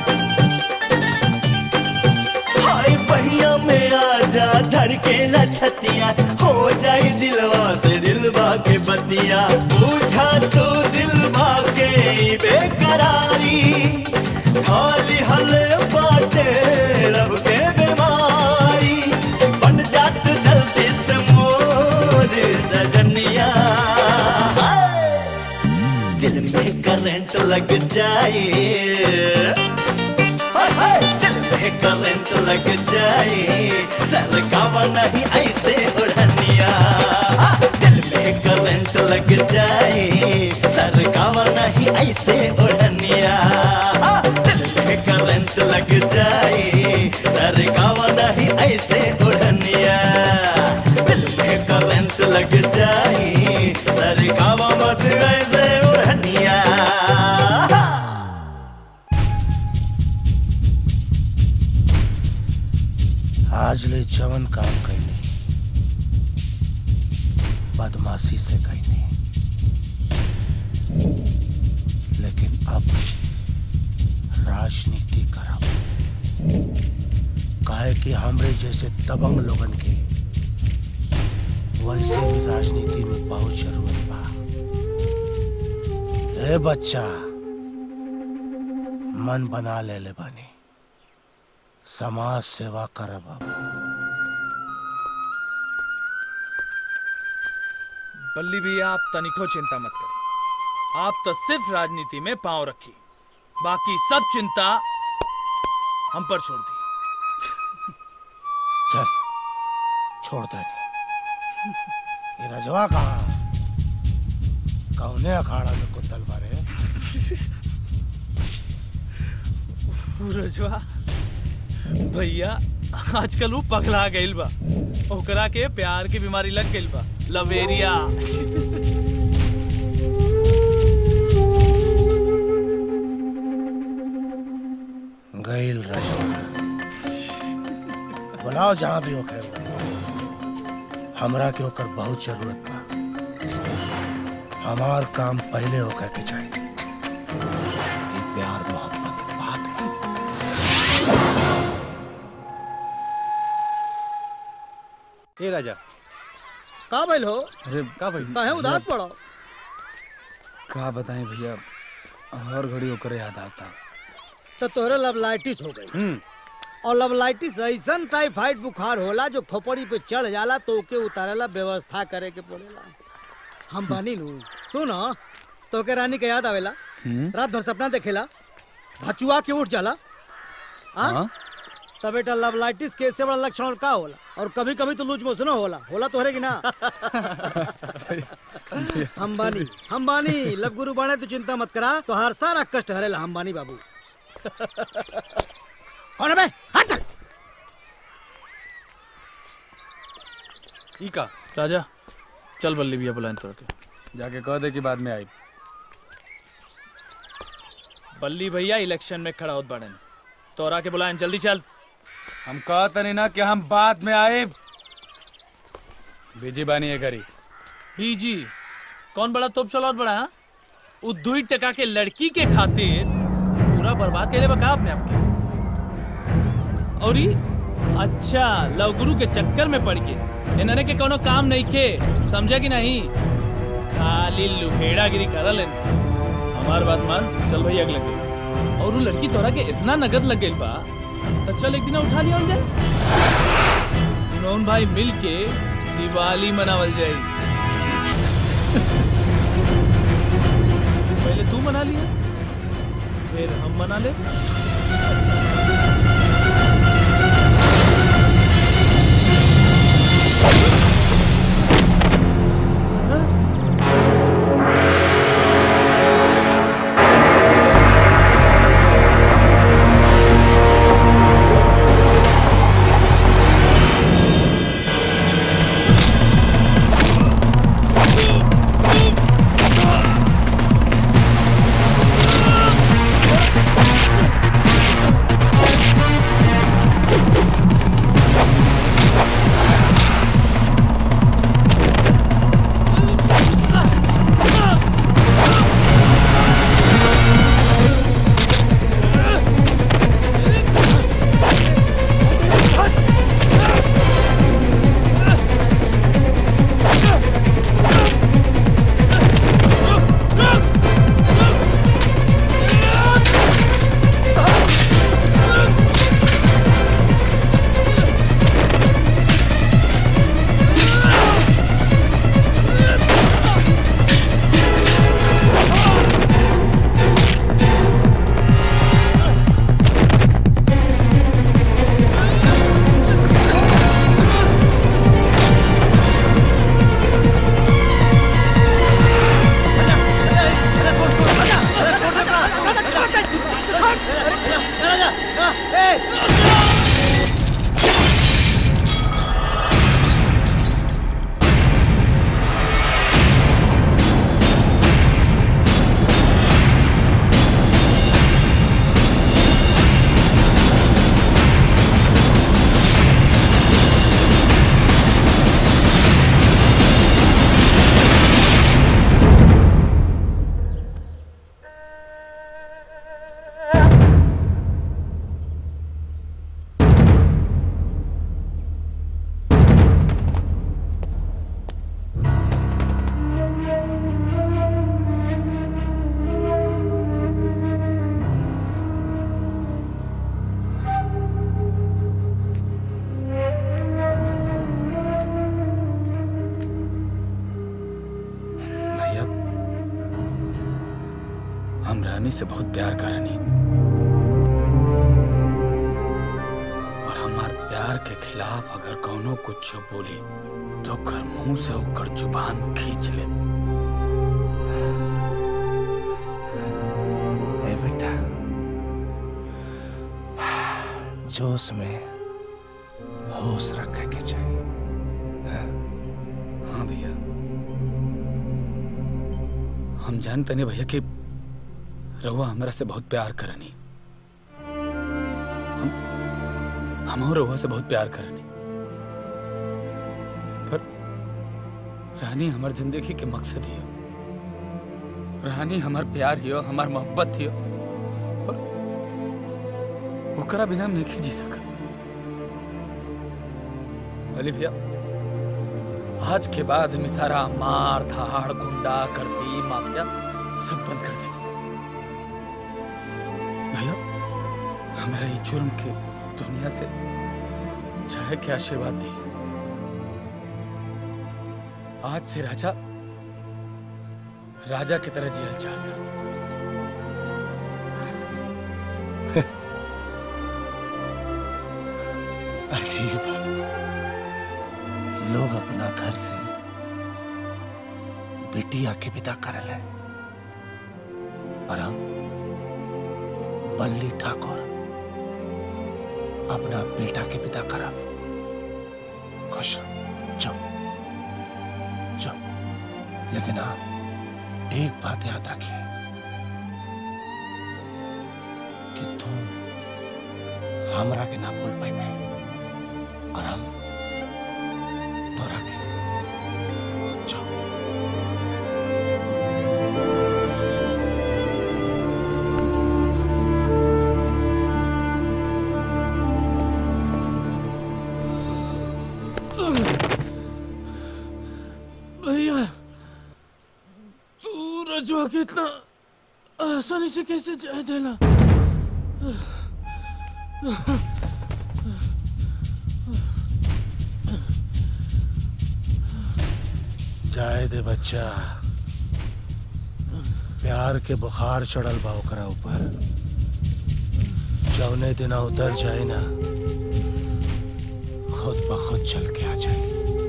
हाय पहिया में आजा धर के लछतिया हो जाए दिलवा से दिलवा के पतिया पूछा तो दिलवा के बेकरारी खाली हले बाटे रब के बीमारी बन जात जल्दी से मोर सजनिया करंट लग जाए हाय हाय दिल में करंट लग जाए सर कावा नहीं ऐसे उड़निया दिल में करंट लग जाए सर कावा नहीं ऐसे उड़निया दिल में करंट लग जाए सर कावा नहीं ऐसे उड़निया दिल में करंट लग जाए सर कावा मत ऐसे उड़निया आज ले जवन काम कैनी बदमाशी से कैनी लेकिन अब राजनीति करब काहे कि हमरे जैसे दबंग लोगन के वैसे भी राजनीति में बहुत जरूरत बा ए बच्चा मन बना ले ले बानी समाज सेवा करब अब बल्ली भैया आप तनिको चिंता मत करिए आप तो सिर्फ राजनीति में पांव रखिए बाकी सब चिंता हम पर छोड़ दी चल छोड़ दे ये रजवा कहा कौने अखाड़ा में कुतल मारे रजवा भैया आजकल वो पगला गइल बा ओकरा के प्यार की बीमारी लग गइल बा लवेरिया गईल रजवा बुलाओ जहां भी हो हमरा के होकर बहुत जरूरत बा हमार काम पहले होकर के चाहिए ये प्यार मोहब्बत के बात ए राजा का भइल हो अरे का भाई काहे उदास पड़ो का बताएं भैया हर घड़ी होकर याद आता तो तोहरे लवलाइटिस हो गई और लवलाइटिस ऐसन टाइफाइड बुखार होला जो खोपड़ी पे चढ़ जाला तो ओके उतारेला व्यवस्था करे के पड़ेला हम बानी नु सुनो तो के रानी के याद आवेला रात भर सपना देखेला भचुआ के उठ जाला हाँ? हाँ? तब बेटा लवलाइटिस के इससे बड़ा लक्षण और का होला और कभी कभी तो लूज मोशनो होला होला तो कि ना हम बानी हम बानी लब गुरु बाणे तू चिंता मत करा तो हर सारा कष्ट हरेला हम बानी बाबू कौन है बे हट चल ई का राजा चल बल्ली भैया बुलाएं तोड़ के जाके कह दे कि बाद में आई बल्ली भैया इलेक्शन में खड़ा होत बाड़न तोरा के बुलाएं जल्दी चल हम कहते नहीं ना कि हम बाद में आए बीजी बानी है घरी बीजी कौन बड़ा तोप चलौत बड़ा हाँ? उ दुई टका के लड़की के खातिर पूरा बर्बाद करे बका आपने आपके और ई अच्छा लवगुरु के चक्कर में पड़ के इन्हने के कोनो काम नहीं के समझा कि नहीं खाली लुहेड़ागिरी करल इनसे हमार बात मान चल भैया अगले के और वो लड़की तोरा के इतना नगद लग गइल बा तो चल एक दिन उठा लिया जाए नौन भाई मिल के दिवाली मनावल जाए पहले तू मना लिया फिर हम मना ले Ah! हम रानी से बहुत प्यार करनी और हमार प्यार के खिलाफ अगर कौनो कुछ बोली तो कर मुंह से होकर जुबान खींच ले ए बेटा जोश में होश रखे के चाहिए हाँ भैया हम जानते नहीं भैया कि रहुआ हमरा से बहुत प्यार करनी हम हम रहुआ से बहुत प्यार करनी पर रानी हमार जिंदगी के मकसद ही हो रानी हमार प्यार ही हो हमार मोहब्बत ही हो और ओकरा बिना हम नहीं जी सकत अली भैया आज के बाद हम सारा मार धाड़ गुंडा करती माफिया सब बंद कर देंगे भैया हमारा ये जुर्म के दुनिया से चाहे के आशीर्वाद दी आज से राजा राजा की तरह जियल चाहता अजीब लोग अपना घर से बिटिया के विदा करल है और हम बल्ली ठाकुर अपना बेटा के विदा करब खुश रहो। जाओ जाओ लेकिन आप एक बात याद रखिए कि तुम हमरा के ना भूल पाई मैं और हम तोरा के जाओ भैया तू रजवा के इतना आसानी से कैसे जाए देला जाए दे बच्चा प्यार के बुखार चढ़ल बा ओकरा ऊपर जौने दिना उतर जाए ना खुद ब खुद चल के आ जाए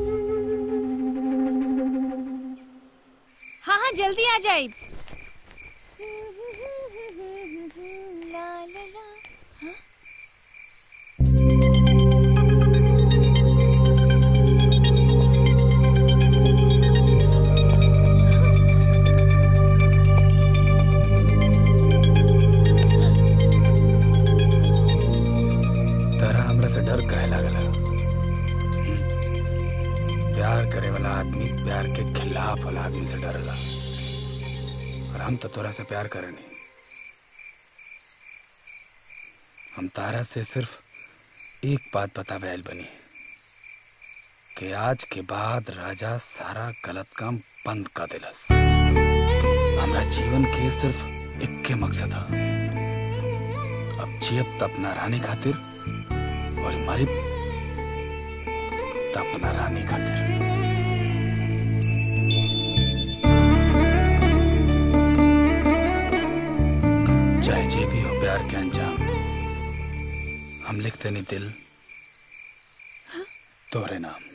हाँ हाँ जल्दी आ जाए तारा हमरा से डर कहे लागला प्यार करे वाला आदमी प्यार के खिलाफ वाला आदमी से डरला और हम तो तोरा से प्यार करे नहीं हम तारा से सिर्फ एक बात बतावे आइल बनी कि आज के बाद राजा सारा गलत काम बंद कर दिलस हमरा जीवन के सिर्फ इक्के मकसद है अब जियब त अपना रानी खातिर और मरी त अपना रानी खातिर चाहे जे भी हो प्यार के अंजाम हम लिखते नहीं दिल तोरे नाम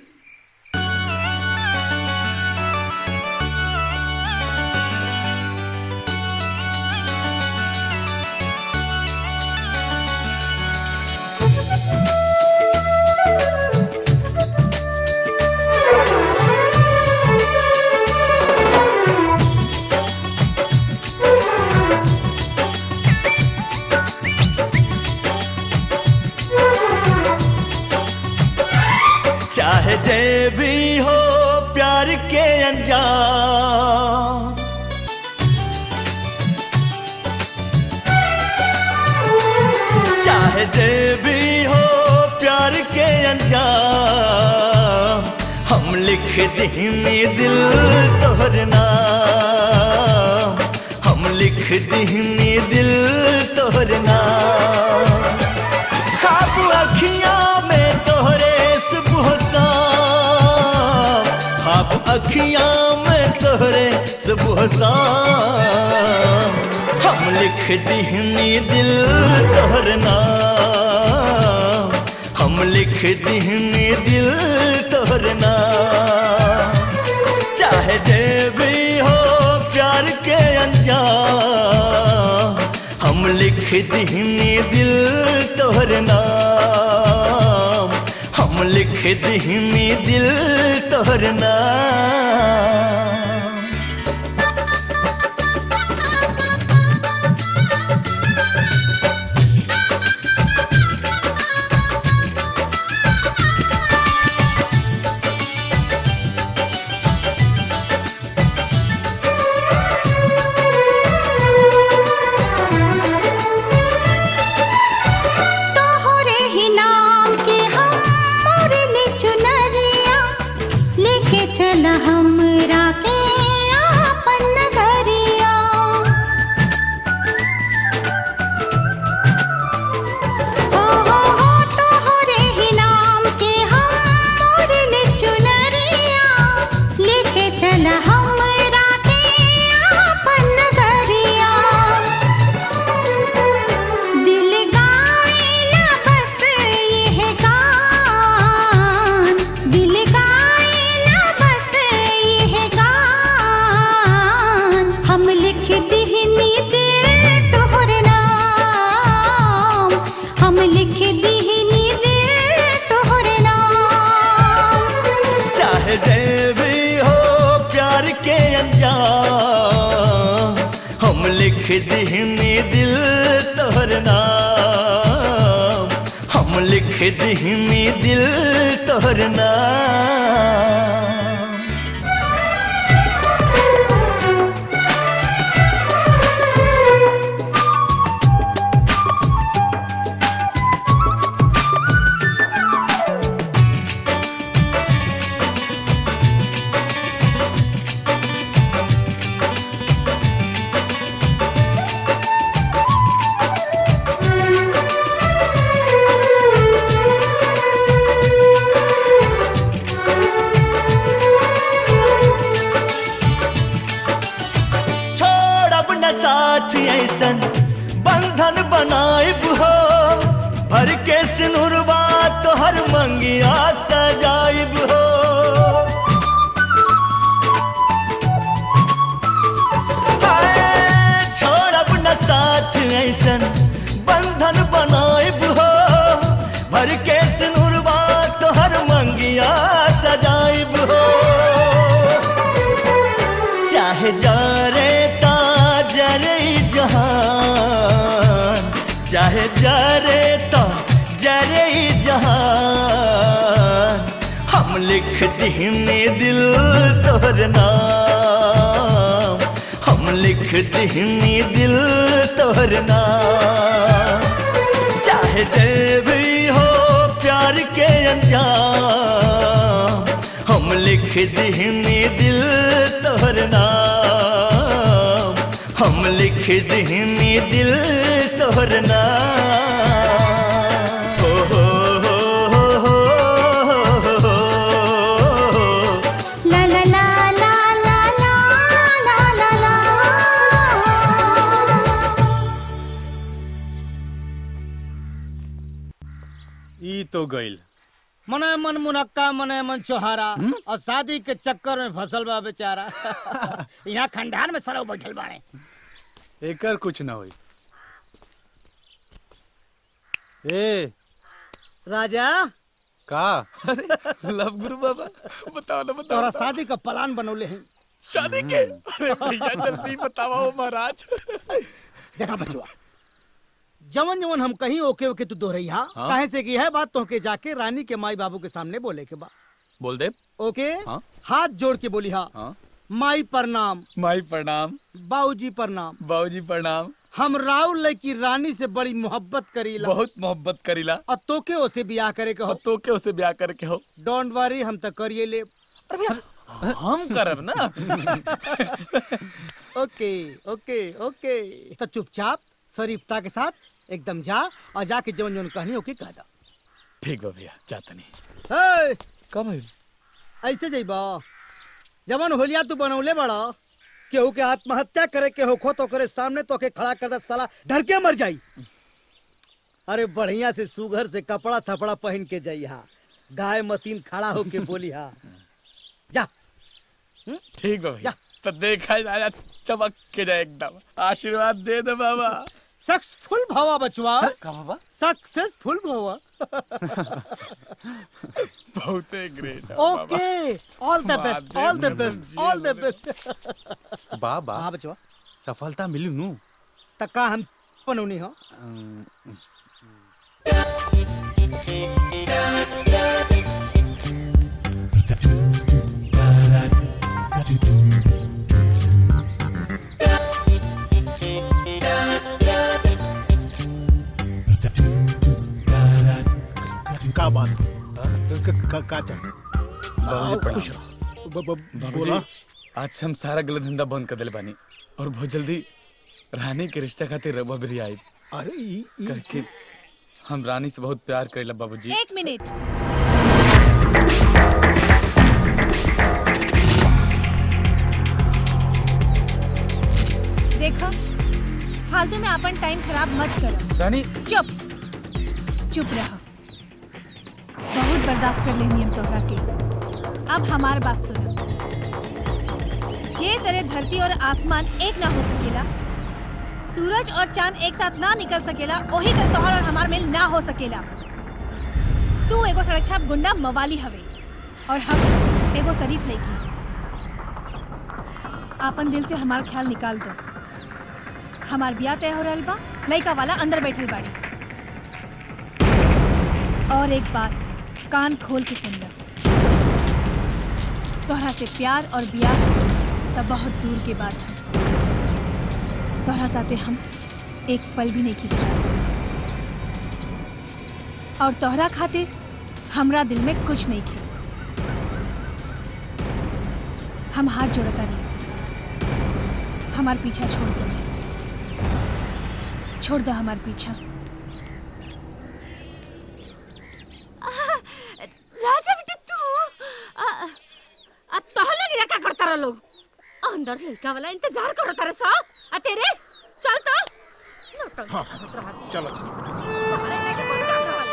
चाहे जे भी हो प्यार के अंजाम चाहे जे भी हो प्यार के अंजाम हम लिख दीनी दिल तोहर नाम हम लिख दीनी दिल तोहर नाम खाब अखियां में तोहरे सुबह शाम खाब अखियां में तोहरे सुबह शाम हम लिख दिहनी दिल तोहर नाम हम लिख दिहनी दिल तोहर नाम चाहे जे भी हो प्यार के अंजाम हम लिख दिहनी दिल तोहर नाम हम लिख दिहनी दिल तोहर नाम तोहरे ही नाम के हम मोरनी चुनरिया लेके चला हमरा के आपन नगरिया ओ हो हो तोहरे ही नाम के हम मोरनी चुनरिया लेके चला हमरा के आपन नगरिया दिल गाएला बस यह गान दिल गाएला बस यह गान हम लिख दिहनी दिल तोहर नाम हम लिख दिहनी दिल तोहर नाम चाहे जे भी हो प्यार के अंजाम हम लिख दिहनी दिल तोहर नाम हम लिख दिहनी दिल तोहर नाम छोड़ब न साथ ऐसन बंधन बनाइब हो भर के सिनुरवा तोहर मंगिया सजाइब हो हाय, छोड़ब न साथ ऐसन बंधन बनाइब हो भर के सिनुरवा तोहर मंगिया सजाइब हो चाहे जरे ता जरे जहान चाहे जरे ता जरे जहान हम लिख दिहने दिल तोहर नाम हम लिख दिहने दिल तोहर नाम चाहे जे भी हो प्यार के अंजाम हम लिख दिहने दिल तोहर नाम हम लिख दिहने दिल तोहर नाम हो हो हो हो हो हो हो ला ला ला ला ला ला ला ला ला ई तो गइल मने मन मुनक्का मने मन चोहारा और शादी के चक्कर में फसल बा बेचारा यहाँ खंडार में सरव बैठल बाड़े एकर कुछ ना होई ए राजा का लव गुरु बाबा बताओ ना बताओ तोरा शादी का प्लान बनौले हैं शादी के अरे भैया जल्दी बताओ महाराज देखा बचुआ जवन जवन हम कहीं ओके ओके तू दोहरैया हाँ। काहे से की है बात तो के जाके रानी के माई बाबू के सामने बोले के बा बोल दे ओके हाँ। हाथ जोड़ के बोली हाँ हाँ माई प्रणाम माई प्रणाम बाबूजी प्रणाम बाबूजी प्रणाम हम राव लड़की रानी से बड़ी मोहब्बत करीला बहुत मोहब्बत करीला और तोके ओसे ब्याह करे के हो तो के उसे ब्याह करके हो डोंट वरी हम तो करिए ले हम करब ना ओके ओके ओके तो चुपचाप शरीफता के साथ एकदम जा और जाके जवन जवन कहनी ओके कह दा ठीक बा भैया जाता नहीं हे, कब है ऐसे जइबा जवन होलिया तू बनौले बड़ा केहू के आत्महत्या करे के होखो तो करे सामने तो के खड़ा कर दे साला डर के मर जाई अरे बढ़िया से सुघर से कपड़ा थपड़ा पहन के जाइहा गाय मतीन खड़ा होके बोली हा जा ठीक बा भैया तो देखा जाए चमक के जाए एकदम आशीर्वाद दे दे बाबा सक्सेसफुल भवा बचवा का बाबा सक्सेसफुल भवा बहुत great okay all the best all the best all the best बाबा हाँ बचवा सफलता मिली नू तक्का हम पनौनी हो का बात क- क- क- का चाहिए बाबूजी आ, प्रणाम। खुश रहो। ब- ब- बाबूजी बोला आज से हम सारा गलत धंधा बंद कर दिले बानी और बहुत जल्दी रानी के रिश्ता खातिर रघुआ भी आई अरे ई- ई- करके हम रानी से बहुत प्यार करेला बाबूजी एक मिनट देखो फालतू में अपन टाइम खराब मत करो रानी चुप चुप रहो बहुत बर्दाश्त कर लेनी हम तोहरा के अब हमार बात सुनो जे तेरे धरती और आसमान एक ना हो सकेला सूरज और चांद एक साथ ना निकल सकेला वही तरह तोहर और हमार मेल ना हो सकेला तू एगो सड़क छाप गुंडा मवाली हवे और हम एगो शरीफ लड़की आपन दिल से हमार ख्याल निकाल दो हमार ब्याह तय हो रहल बा लड़का वाला अंदर बैठल बाड़ी और एक बात कान खोल के सुन लो तोहरा से प्यार और ब्याह तब बहुत दूर के बात है तोहरा साथे हम एक पल भी नहीं की गुजार सकते और तोहरा खातिर हमरा दिल में कुछ नहीं खे हम हाथ जोड़ता नहीं हमार पीछा छोड़ दो छोड़ दो हमार पीछा राजा बेटा तू आ, आ तोह लग का करता रह लोग अंदर लड़का वाला इंतजार करो तारे सा आ तेरे चल तो नौटंकी हाँ, करत रहत। चलो चलो बाहर आके के कोई काम रहल।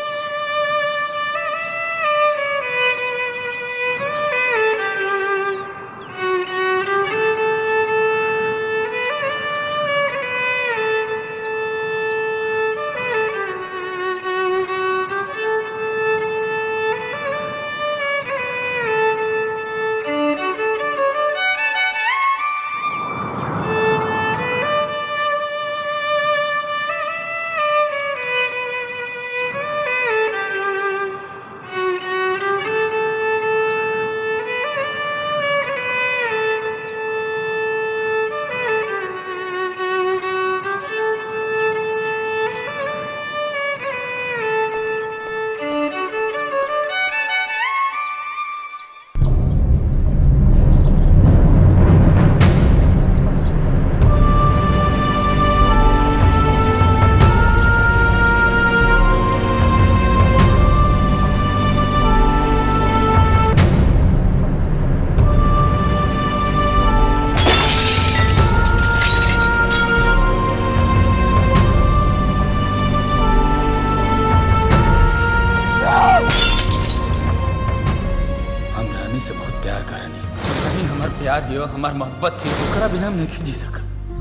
हम रानी से बहुत प्यार करनी रानी हमार प्यार हियो हमार मोहब्बत ही ओकरा बिना हम नहीं जी सकत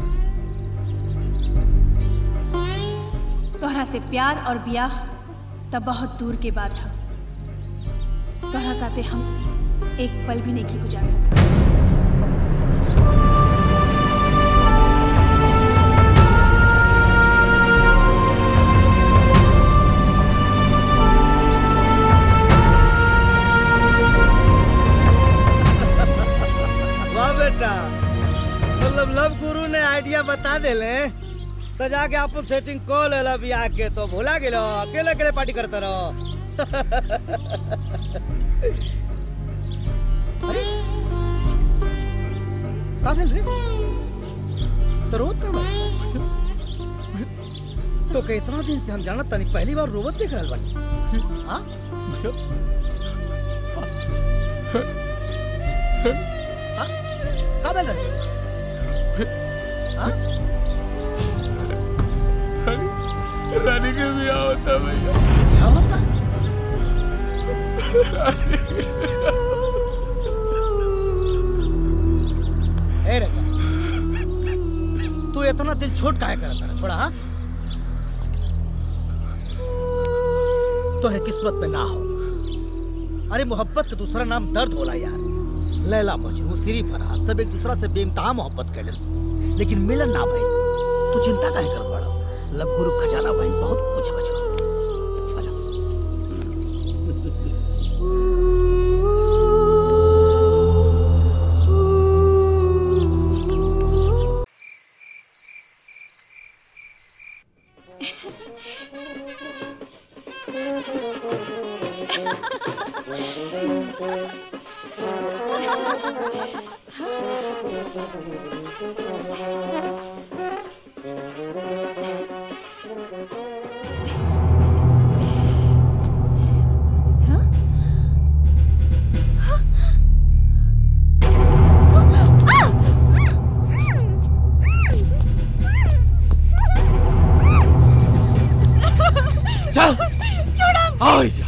तोहरा से प्यार और ब्याह तब बहुत दूर के बात है तोहरा साथे हम एक पल भी नहीं की गुजार सका वाह बेटा मतलब लव गुरु ने आइडिया बता देले तो जाके आप सेटिंग को ले लो बियाह के तो भुला गेलो अकेले अकेले पार्टी करते रहो अरे का भेल रे तो रोत का भेल तो के इतना दिन से हम जानत तनी पहली बार रोबत देख रहल बानी हां हाँ? का भेल रे रानी के ब्याह होता भैया क्या होता ए रजा तू इतना दिल छोट काहे करत रहा छोड़ा हाँ तोहरे किस्मत में ना हो अरे मोहब्बत का दूसरा नाम दर्द होला यार लैला मजनू सिरी फरहाद सब एक दूसरा से बेइंतहा मोहब्बत कर लेकिन मिलन ना भाई तू चिंता काहे कर बड़ा लब गुरु खजाना भाई बहुत कुछ बचवा चल छोड़ा आओ जा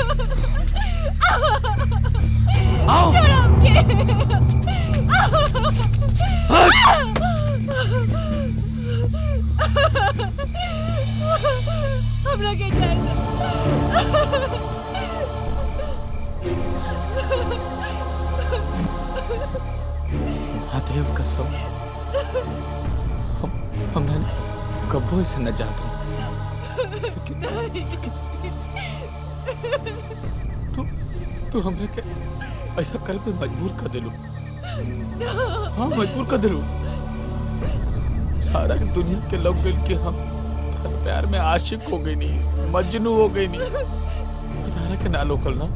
आओ छोड़ा हमरा के जाए महादेव कसम हम हमने कब्बो से न जात तू तू हमने के ऐसा कर पे मजबूर कर दिलू हाँ मजबूर कर दिलू सारा दुनिया के लोग मिल के हम तारे प्यार में आशिक हो गई नहीं मजनू हो गई नहीं तारा के ना लोकल ना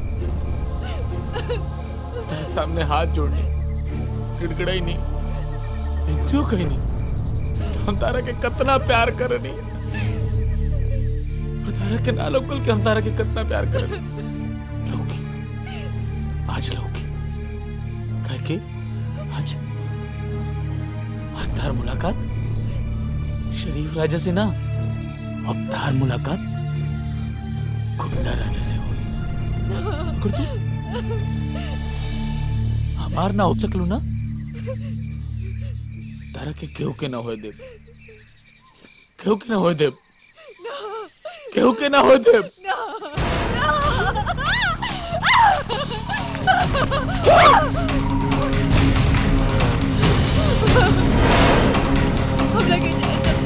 तारे सामने हाथ जोड़ने गिड़गिड़ाई नहीं इंतजो कहीं नहीं तो हम तारा के कितना प्यार करनी और तारा के ना लोकल के हम तारा के कितना प्यार करनी लौकी आज लौकी कह के आज आज तार मुलाकात शरीफ राजा से ना अब तार मुलाकात गुंडा राजा से हुई अगर तू हमार ना हो सकलू ना तारा के केहू के ना होए देव केहू के ना होए देव केहू के ना होए देव हमरा के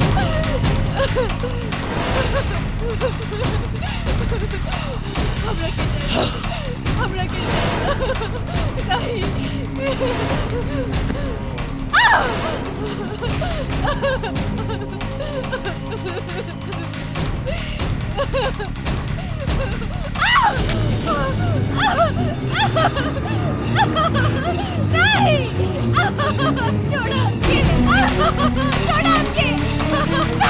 हमरा के हमरा के नहीं छोड़ो छोड़ो हमके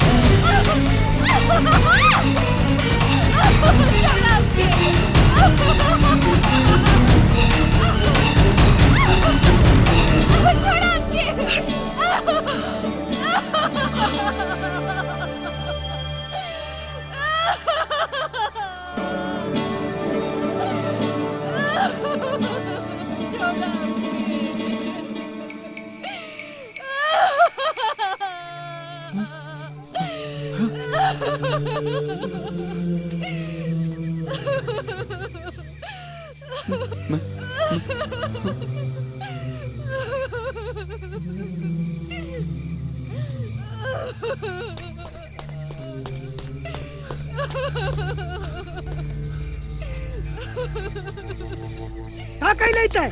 का कही नहीं तय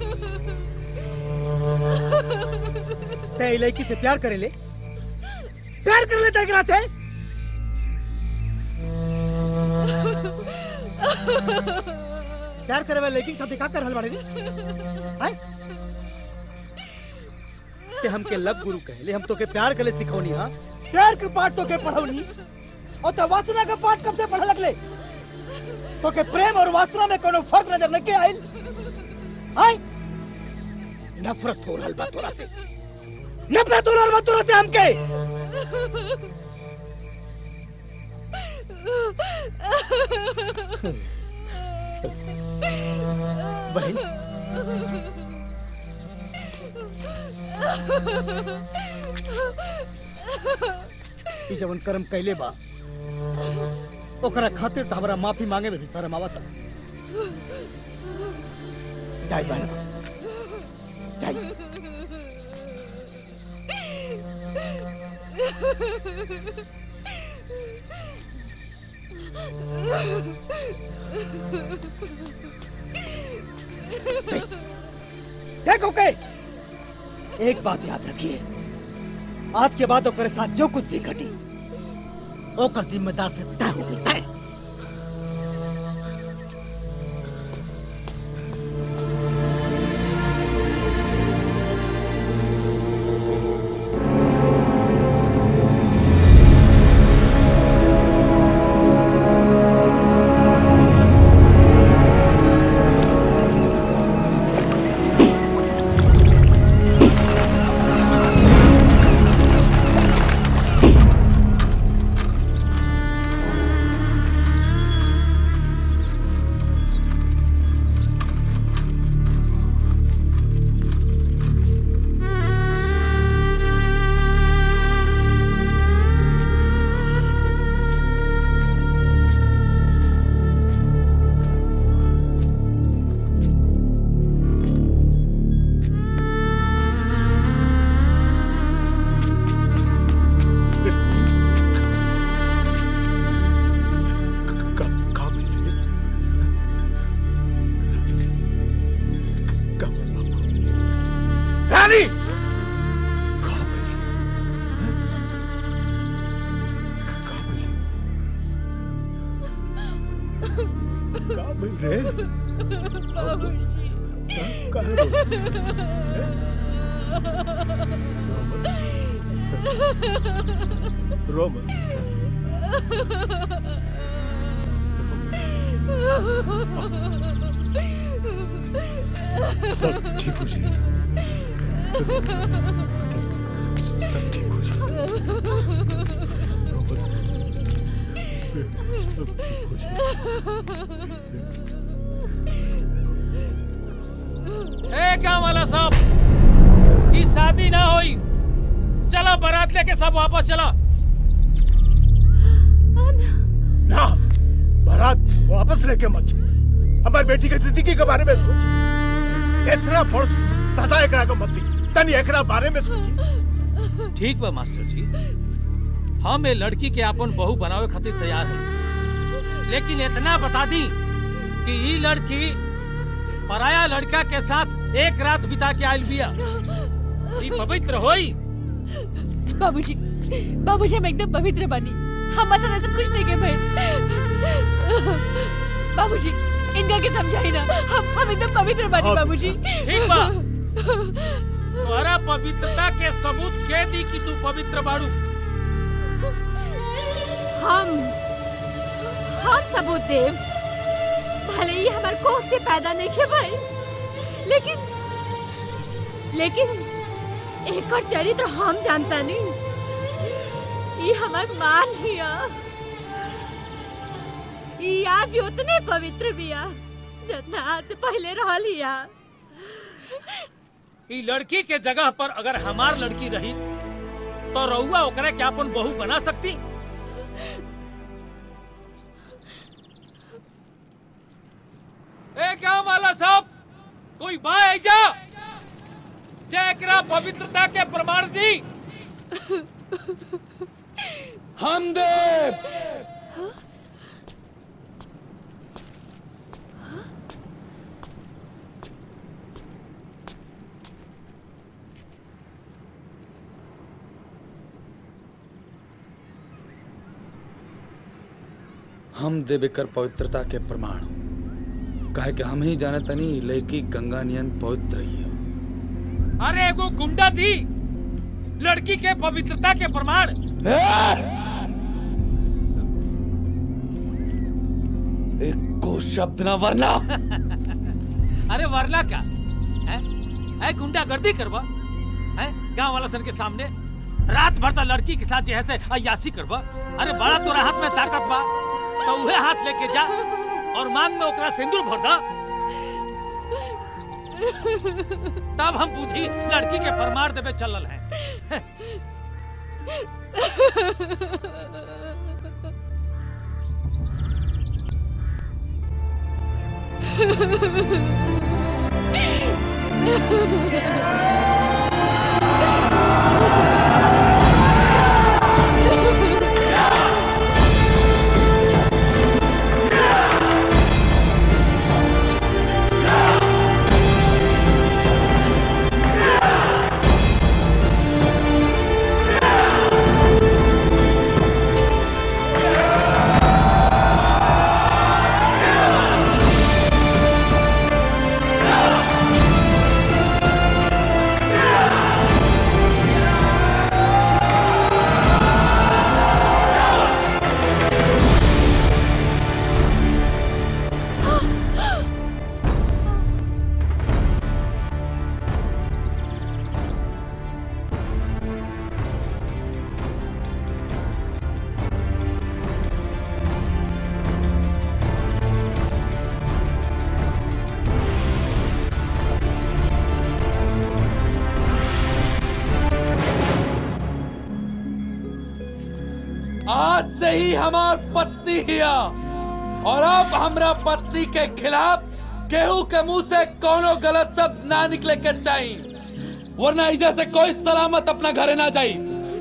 तय लड़की से प्यार करे ले प्यार कर लेता एकरा से प्यार करे वाले लड़की के साथ का कर हल बाड़े रे हैं ते हमके लब गुरु कहले हम तो के प्यार करे सिखौनी हां प्यार के पाठ तो के पढ़ौनी और त वासना का पाठ कब से पढ़े लगले तो के प्रेम और वासना में कोनो फर्क नजर नहीं के आइल आई नफरत हो रहल बा तोरा से नफरत और मत से हमके बहन ई जवन कर्म कैले बा ओकरा खातिर तो हमरा माफी मांगे में भी शर्म आवता जाई बहन जाई देखो के एक बात याद रखिए आज के बाद ओकरे साथ जो कुछ भी घटी ओकर जिम्मेदार से तय होगी तय रानी रे रोमन सब ठीक हो जाएगा सब ठीक हो जाएगा सब ठीक हो जाएगा ए क्या वाला साहब की शादी ना होई चलो बारात लेके सब वापस चला ना बारात वापस लेके मत जाओ। हमारी बेटी की जिंदगी के बारे में सोची इतना बड़ सदा एकरा को मत दी तनी एकरा बारे में सोची ठीक बा मास्टर जी हम ये लड़की के अपन बहू बनावे खातिर तैयार हैं लेकिन इतना बता दी कि ये लड़की पराया लड़का के साथ एक रात बिता के आयल बिया ई पवित्र होई बाबूजी बाबूजी हम एकदम पवित्र बनी हमारे साथ ऐसा कुछ नहीं के भाई बाबूजी इनका के समझाई ना हम हम एकदम पवित्र बनी हाँ, बाबूजी ठीक बा तुम्हारा पवित्रता के सबूत के दी कि तू पवित्र बाड़ू हम हम सबूत देव भले ही हमार कोख से पैदा नहीं के भाई लेकिन लेकिन एक और चरित्र हम जानता नहीं ये हमार मान हिया ये आज भी उतने पवित्र बिया जितना आज से पहले रह लिया ई लड़की के जगह पर अगर हमार लड़की रही तो रउआ ओकरा के अपन बहू बना सकती ए क्या वाला साहब कोई बा जा जे एकरा पवित्रता के प्रमाण दी हम देव हम देव एकर पवित्रता के प्रमाण काहे कि हम ही जाने तनी लड़की गंगा नियन पवित्र ही है अरे एगो गुंडा थी लड़की के पवित्रता के प्रमाण एक को शब्द ना वरना अरे वरना क्या है, है गुंडा गर्दी करवा है गांव वाला सन के सामने रात भर तक लड़की के साथ जे है से अयासी करबा अरे बड़ा तोरा हाथ में ताकत बा तो उहे हाथ लेके जा और मांग में ओकरा सिंदूर भर दा तब हम पूछी लड़की के फरमार देवे चलल है आज से ही हमार पत्नी हिया और अब हमरा पत्नी के खिलाफ केहू के मुंह से कोनो गलत शब्द ना निकले के चाहिए वरना इजे से कोई सलामत अपना घरे ना जाई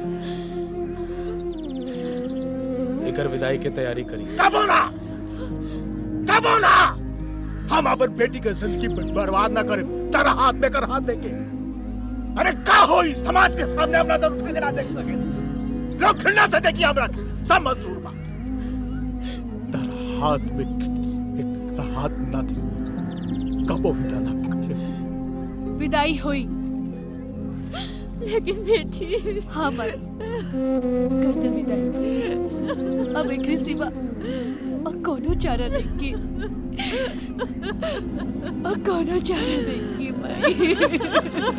एकर विदाई के तैयारी करी कब होना कब होना हम अपन बेटी के जिंदगी बर- बर्बाद ना करें तारा हाथ में कर हाथ देके अरे का हो इस समाज के सामने हम नजर उठा के ना देख सके लोग खिलना से देखिए हमरा के, सब मंजूर बा तारा हाथ में एक हाथ ना दे कबो विदा ना करे। विदाई हुई लेकिन बेटी हाँ माई कर दे विदाई अब एक सिवा और कोनो चारा नहीं की और कोनो चारा नहीं की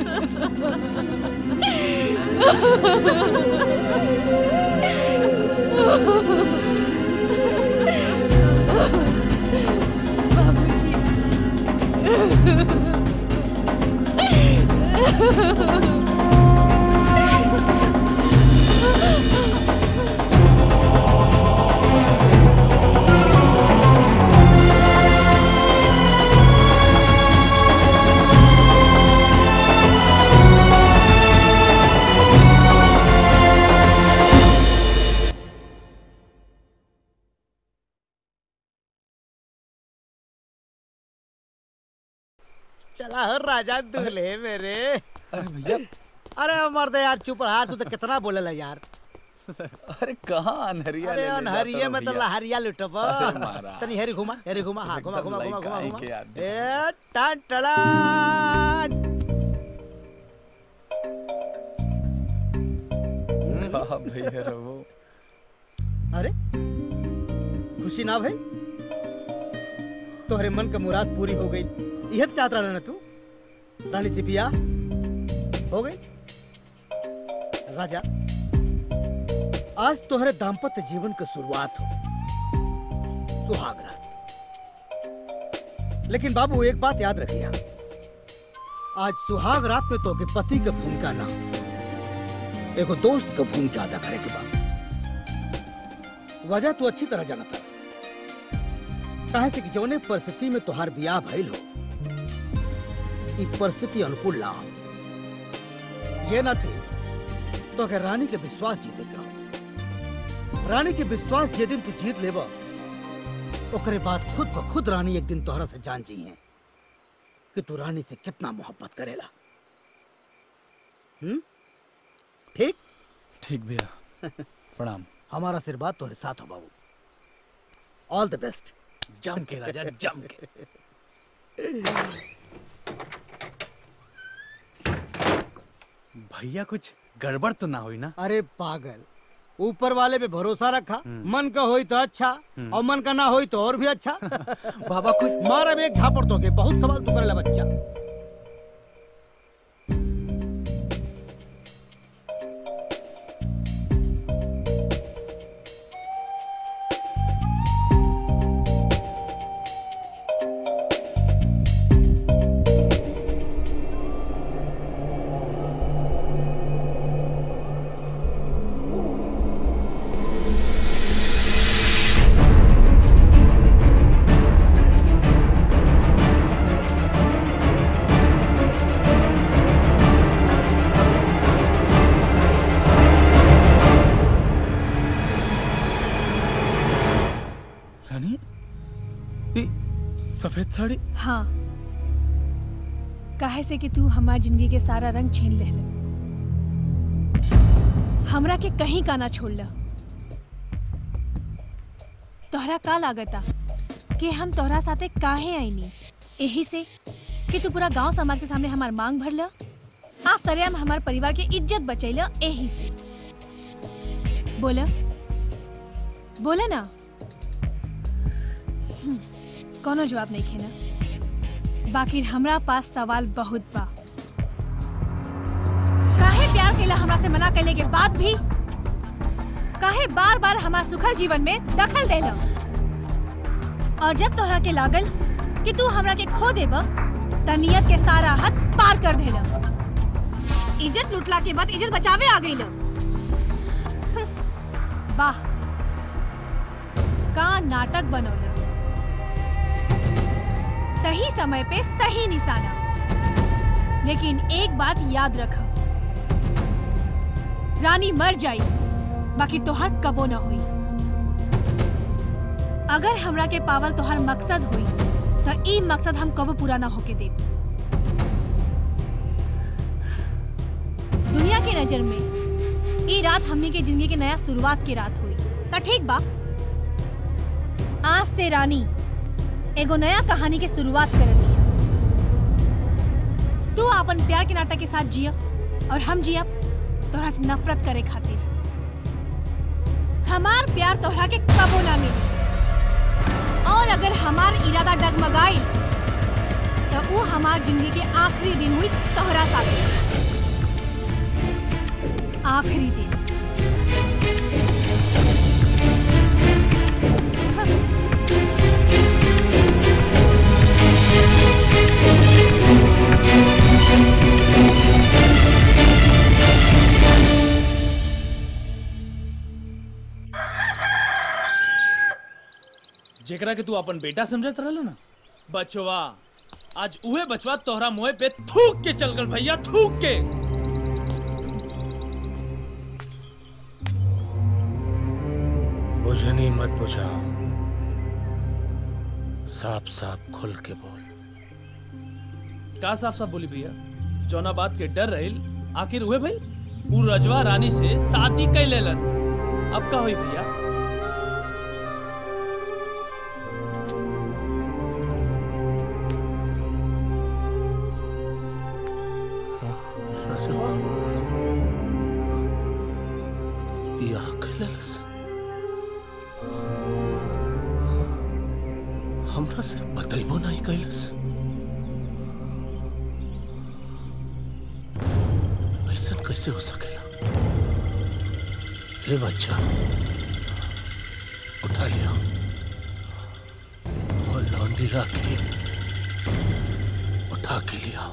चला हो राजा दूल्हे मेरे अरे भैया अरे मर्द यार चुप रहा तू तो कितना बोलेला यार अरे कहाँ अनहरिया अरे ले ले जाता अनहरिये हो में तो भैया? लहरिया लुटब अरे महाराज। तनी हेरी घुमा हेरी घुमा हाँ घुमा एकदम घुमा घुमा लइका घुमा ही घुमा के आदमी। ए टान टड़ान वाह भैया रहो अरे खुशी ना भाई तोहरे मन का मुराद पूरी हो गई यह तो चाहत रहा ना तू रानी से बिया हो गई राजा आज तोहरे दाम्पत्य जीवन की शुरुआत हो सुहाग रात लेकिन बाबू एक बात याद रखिया आज सुहाग रात में तो के पति का भूमिका ना एगो दोस्त का भूमिका अदा करे के बाद वजह तू अच्छी तरह जानता काहे से कि जौने परिस्थिति में तोहार बियाह भइल हो ई परिस्थिति अनुकूल ना हो। ये ना थे तो के रानी के विश्वास जीते का रानी के विश्वास जे दिन तू जीत लेब ओकरे बाद खुद को खुद रानी एक दिन तोहरा से जान जी है कि तू रानी से कितना मोहब्बत करेला हम्म ठीक ठीक भैया प्रणाम हमारा आशीर्वाद तोहरे साथ हो बाबू ऑल द बेस्ट जम के राजा जम के भैया कुछ गड़बड़ तो ना हुई ना अरे पागल ऊपर वाले पे भरोसा रखा मन का होई तो अच्छा और मन का ना होई तो और भी अच्छा बाबा कुछ मार अब एक झापड़ तो के बहुत सवाल तू करेला बच्चा सफेद साड़ी हाँ काहे से कि तू हमार जिंदगी के सारा रंग छीन ले हमरा के कहीं का ना छोड़ ल तोहरा का लागता कि हम तोहरा साथे काहे आईनी यही से कि तू पूरा गांव समाज के सामने हमार मांग भर ल आ सरेआम हमार परिवार के इज्जत बचैल यही से बोला बोला ना हम्म, कोनो जवाब नहीं खेना बाकी हमरा पास सवाल बहुत बा काहे प्यार केला हमरा से मना कैले के बाद भी काहे बार बार हमार सुखल जीवन में दखल देला और जब तोहरा के लागल कि तू हमरा के खो देब त नियत के सारा हद पार कर देला इज्जत लुटला के बाद इज्जत बचावे आ गई वाह का नाटक बनौला सही समय पे सही निशाना लेकिन एक बात याद रख रानी मर जाई बाकी तोहर कबो न हुई अगर हमरा के पावल तोहर मकसद हुई तो ई मकसद हम कबो पूरा ना होके दे दुनिया के नजर में ई रात हमनी के जिंदगी के नया शुरुआत की रात हुई तो ठीक बा आज से रानी एगो नया कहानी के शुरुआत कर दिया तू अपन प्यार के नाटक के साथ जिया और हम जिया तोहरा से नफरत करे खातिर हमार प्यार तोहरा के कबो ना मिली और अगर हमार इरादा डगमगाई तो वो हमार जिंदगी के आखिरी दिन हुई तोहरा साथ आखिरी दिन जेकरा के तू अपन बेटा समझत रहल ना बचवा आज उहे बचवा तोहरा मुंह पे थूक के चल गल भैया थूक के बुझनी मत बुझाओ साफ साफ खुल के बोल का साफ साफ बोली भैया जौना बात के डर रहिल आखिर उहे भइल उ रजवा रानी से शादी कई लेलस अब का होई भैया रजवा बियाह कैलस हमरा से बतैबो नहीं कैलस ऐसा कैसे हो सकेला हे बच्चा उठा लिया और लौंडी राखी उठा के लिया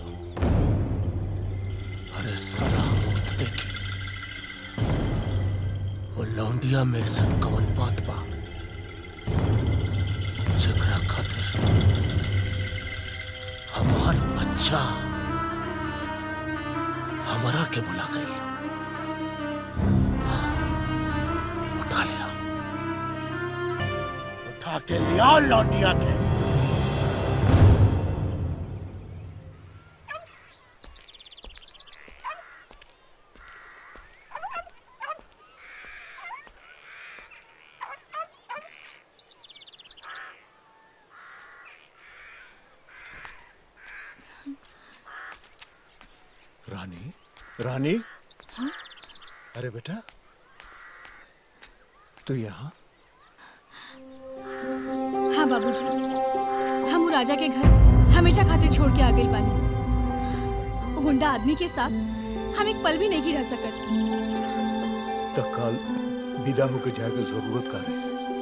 अरे साला मूर्त देखी वो लौंडिया में सन कवन बात बा जकरा खातिर हमार बच्चा हमारा के बुला गई उठा लिया उठा के लिया लौंडिया के रानी रानी हाँ? अरे बेटा तू यहाँ हाँ बाबूजी हम उ राजा के घर हमेशा खातिर छोड़ के आ गई बानी वो गुंडा आदमी के साथ हम एक पल भी नहीं रह सकत तत्काल विदा होकर जाएगा जरूरत का है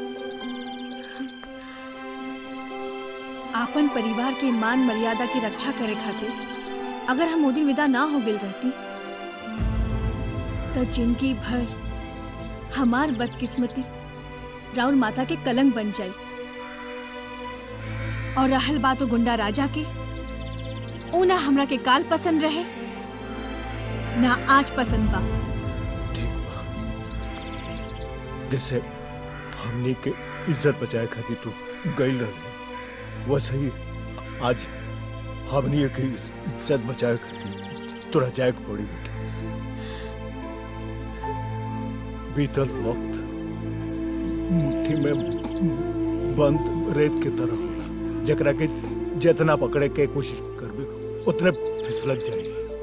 आपन परिवार के मान मर्यादा की रक्षा करे खातिर अगर हम मोदी विदा ना हो गई रहती तो जिंदगी भर हमार बदकिस्मती राउर माता के कलंक बन जाई और रहल बात वो गुंडा राजा के ऊ ना हमरा के काल पसंद रहे ना आज पसंद बा जैसे हमनी के इज्जत बचाए खातिर तू गई रहे वैसे ही आज हमनी के इज्जत बचाए खातिर तोरा जाए के पड़ी बेटा बीतल वक्त मुट्ठी में बंद रेत के तरह होला जकरा के जितना पकड़े के कोशिश करबे उतने फिसलत जाई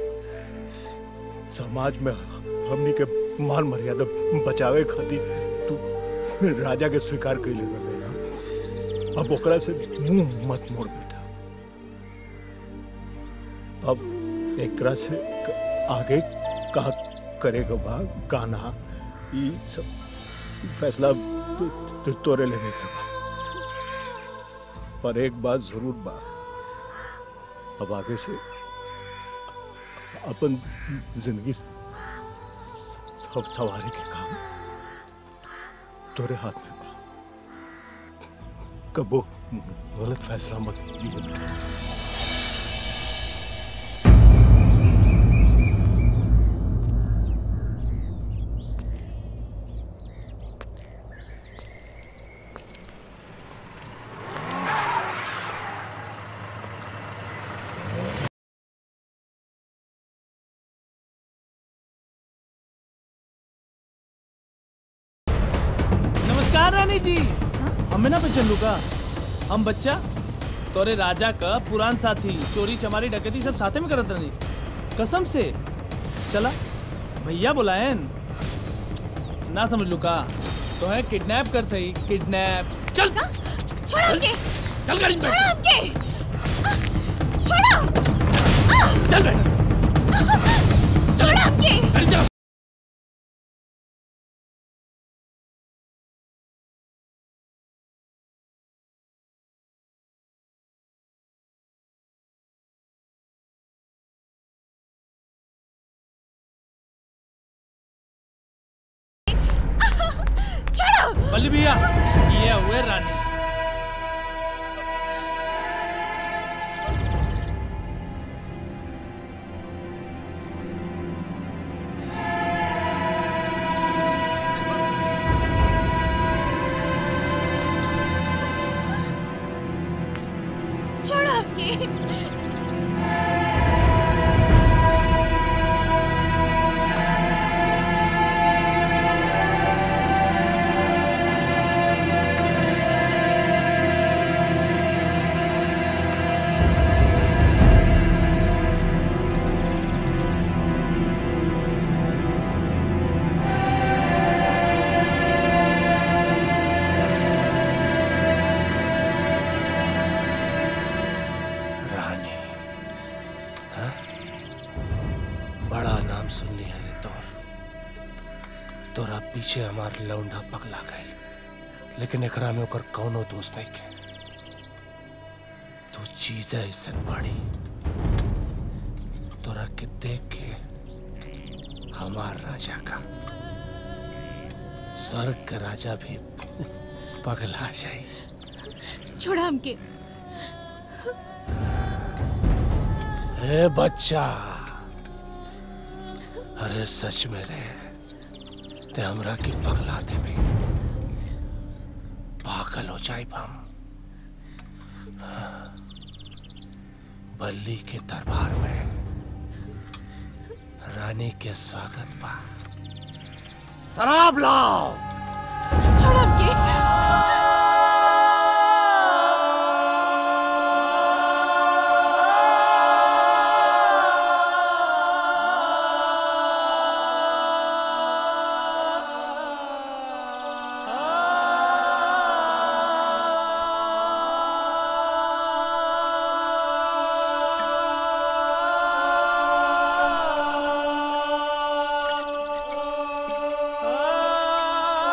समाज में हमनी के मान मर्यादा बचावे खातिर तू राजा के स्वीकार कैले रहे ना अब ओकरा से मुंह मत मोड़ बेटा अब एकरा से क- आगे का करेगा बा गाना ई सब फैसला तू- तू तोरे लेने के बा पर एक बात जरूर बा अब आगे से अपन जिंदगी सब सवारी के काम तोरे हाथ में बा कबो गलत फैसला मत लिए बेटा नमस्कार रानी जी हमें ना पहचान लू का हम बच्चा तोरे राजा का पुरान साथी चोरी चमारी डकैती सब साथे में करत रही कसम से चला भैया बुलायन ना समझ लू का तो है किडनैप करते ही किडनैप चल छोड़ो हमके चल गाड़ी में बैठ। छोड़ो हमके छोड़ो चल बैठ छोड़ो हमके गाड़ी चला छोड़ो बल्ली भैया ये हुए रानी छोड़ो हमके रानी हाँ? बड़ा नाम सुन लिया रे तोर तोरा पीछे हमार लौंडा पगला गए लेकिन एकरा में ओकर कौनो दोष नहीं के तू चीज ऐसन बाड़ी तोरा के देख के हमार राजा का स्वर्ग का राजा भी पगला जाए छोड़ो हमके ए बच्चा अरे सच में रे ते हमरा के पगला देबे पागल हो जाए हम बल्ली के दरबार में रानी के स्वागत बा शराब लाओ छोड़ो हमके छोड़ो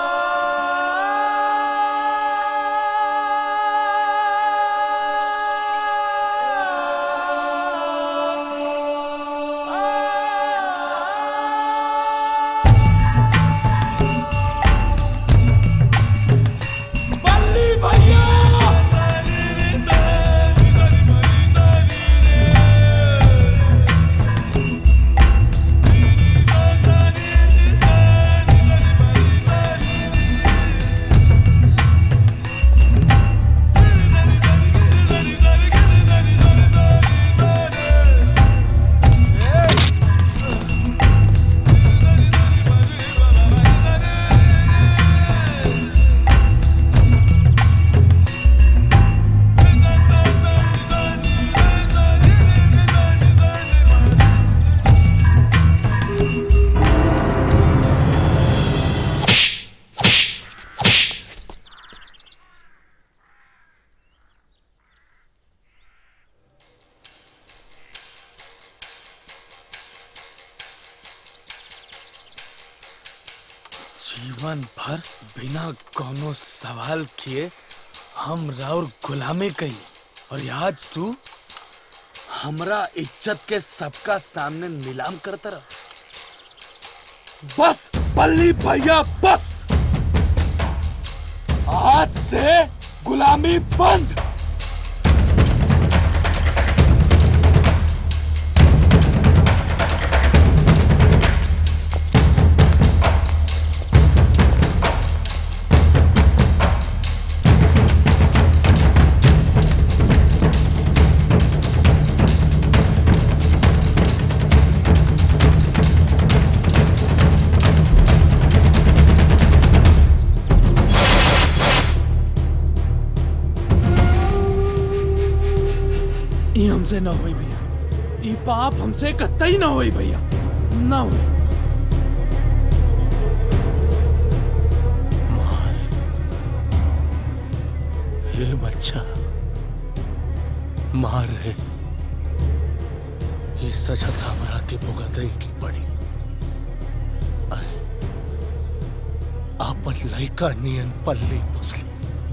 जीवन भर बिना कोनो सवाल किए हम राउर गुलामी कई और आज तू हमरा इज्जत के सबका सामने नीलाम करता रहा बस बल्ली भैया बस आज से गुलामी बंद ई हमसे ना होई भैया ई पाप हमसे कतई ना होई भैया ना होई हे बच्चा मार रहे ये सजा था हमरा के भुगतई की पड़ी अरे आपन लइका नियन पल्ली पुसली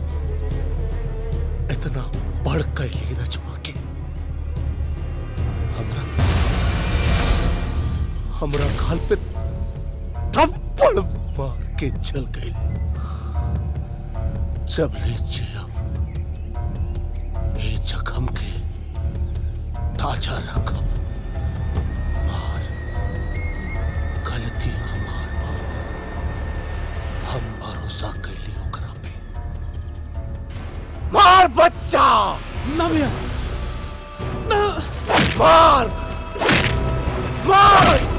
इतना बढ़ कैली रचवा के हमरा हमरा गाल पे थप्पड़ मार के चल गई जब ले जिया ये जख्म के ताजा रखब मार गलती हमार बा हम भरोसा कैली ओकरा पे मार बच्चा ना भैया ना मार मार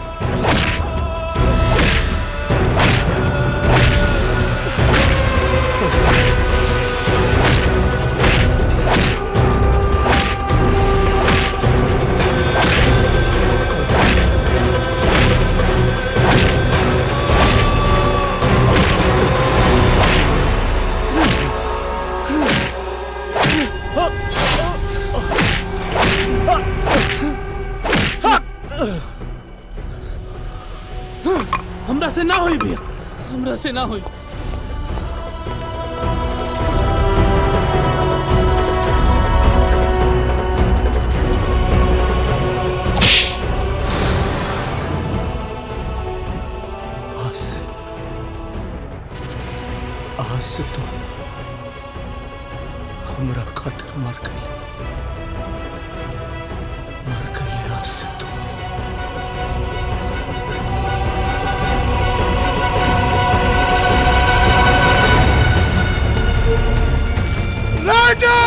हमरा से ना होई भैया हमरा से ना होई आज से आज से तो हमरा खातिर मर गई मर गई आज से तो राजा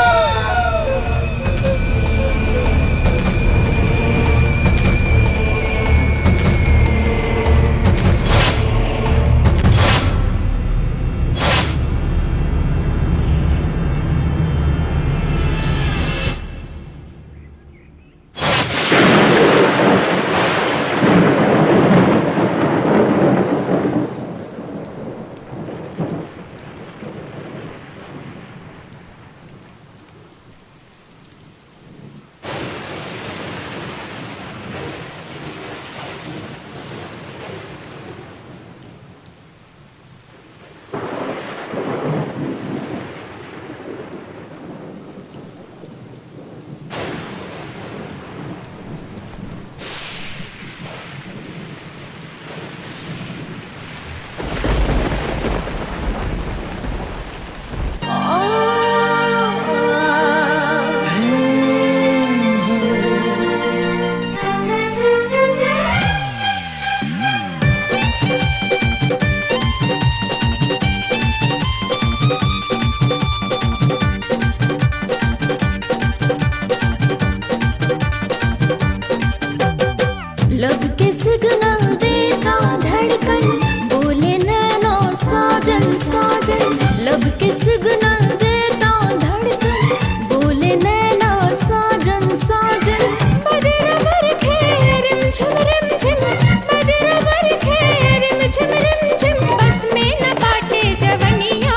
लब के सिग्नल देता धड़कन बोले नैनो साजन साजन लब के सिग्नल देता धड़कन बोले नैनो साजन साजन बदर बर खेरिम झुम रिम झिम बदर बर खेरिम झुम रिम झिम बस में न बाटे जवनिया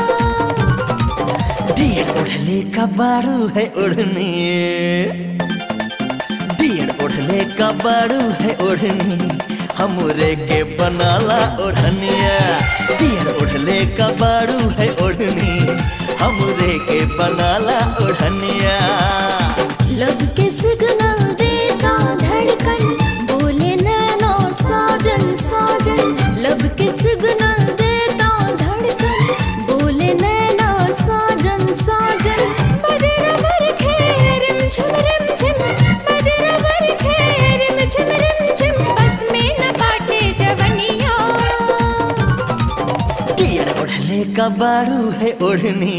दियर ओढ़ले का बारू है ओढ़नी दियर ओढ़ले का बारू है ओढ़नी हमरे के बनाला ओढ़निया पियर ओढ़ले का बाड़ू है ओढ़नी हमरे के बनाला ओढ़निया लब के सिग्नल देता धड़कन बोले नैनो साजन साजन लब के सिग्नल देता धड़कन बोले नैनो साजन साजन बदर बर खेर झुम रिम झिम बदर बर खेर झुम रिम झिम बस में न बाटे जवनिया पियर ओढ़ले का बाड़ू है ओढ़नी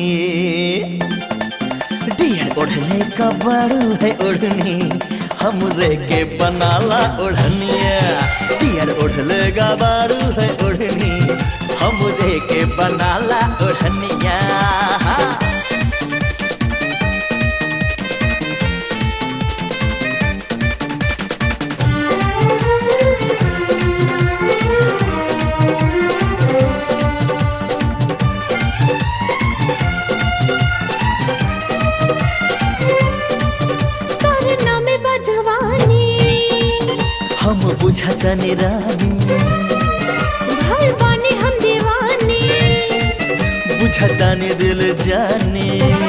डियर ओढ़ले का बाड़ू है ओढ़नी हमरे के बनाला ओढ़निया डियर ओढ़ले का बाड़ू है ओढ़नी हमरे के बनाला ओढ़निया करना में बजवानी हम बुझतनी रानी भर बानी हम दीवानी बुझतनी दिल जानी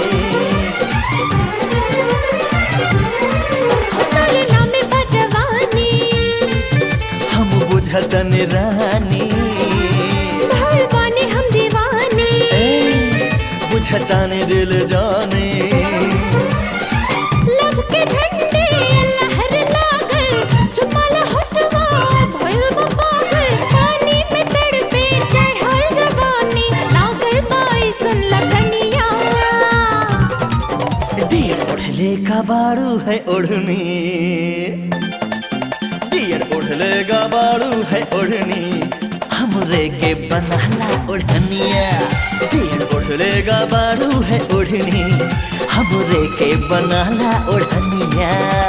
करना में बजवानी हम बुझतनी रानी भर बानी हम दीवानी बुझतनी दिल जानी लब के झंडे लहर लागल चुमल हटवा भइल बा पागल पानी में तड़पे चढ़ल जवानी लागल बाइसन लगनिया डियर ओढ़ले का बाड़ू है ओढ़नी डियर ओढ़ले का बाड़ू है ओढ़नी हमरे के बनाला ओढ़निया डियर ओढ़ले का बाड़ू है ओढ़नी हमरे के बनाला ओढ़निया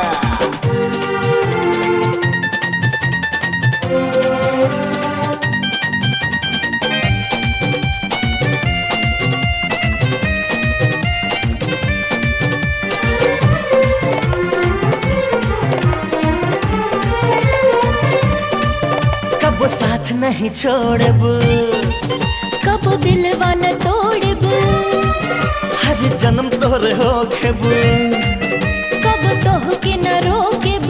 कब साथ नहीं छोड़ब कब दिलवा न तोड़ब हर जन्म तोरे हो खेब कब तोह के न रोकेब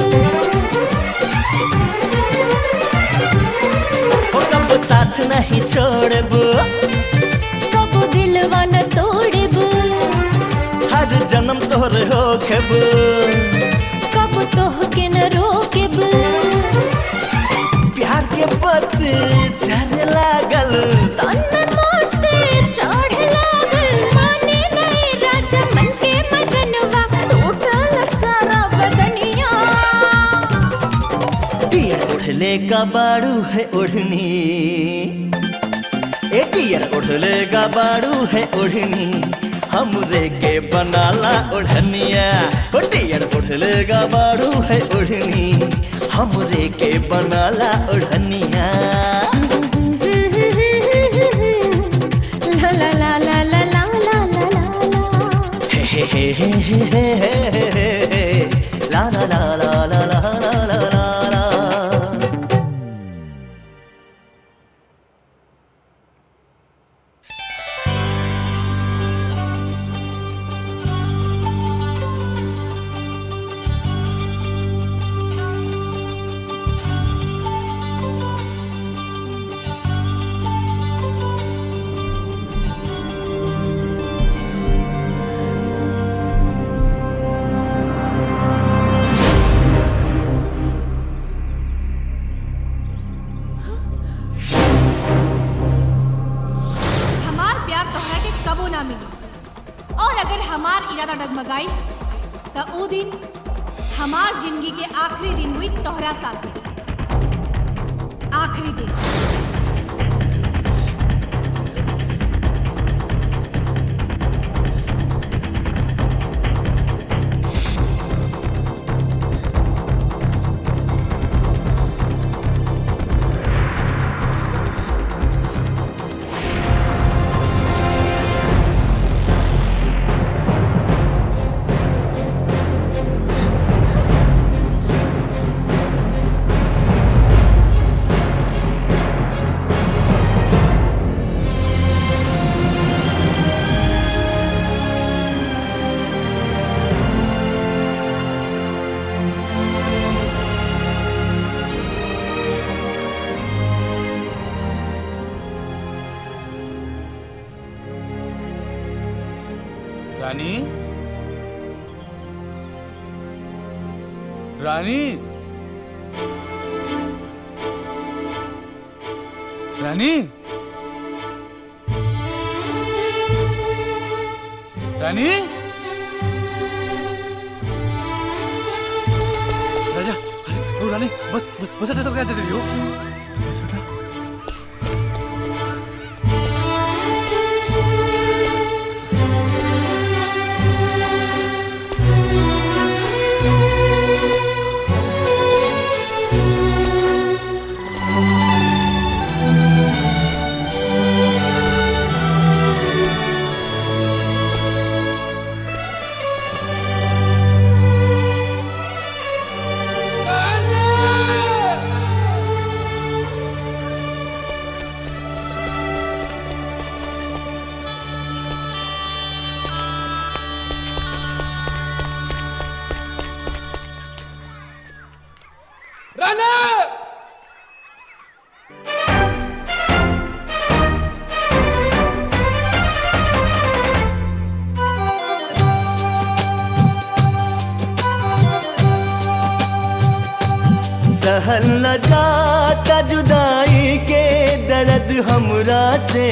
ओ कब साथ नहीं छोड़ब कब दिलवा न तोड़ब हर जन्म तोरे हो खेब कब तोह के न रोकेब प्यार के पत झरे लागल तन में मस्ती चढ़ लागल माने नहीं राजा मन के मगनवा टूटल सारा बदनिया डियर ओढ़ले का बाड़ू है ओढ़नी ए डियर ओढ़ले का बाड़ू है ओढ़नी हमरे के बनाला ओढ़निया ओ डियर ओढ़ले का बाड़ू है ओढ़नी हमरे के बनाला ओढ़निया ला ला ला ला ला ला ला ला ला हे हे हे हे हे हे हे हे हे ला ला ला ला ला ला ला ला ला ला हमार प्यार तोहरा के कबो ना मिली और अगर हमार इरादा डगमगाई तो ऊ दिन हमार जिंदगी के आखिरी दिन हुई तोहरा साथ आखिरी दिन ला रानी रानी रानी रानी राजा अरे ओ रानी बस बस अड्डे तो क्या दे रही हो बस अड्डा राणा सहल न जाता जुदाई के दर्द हमरा से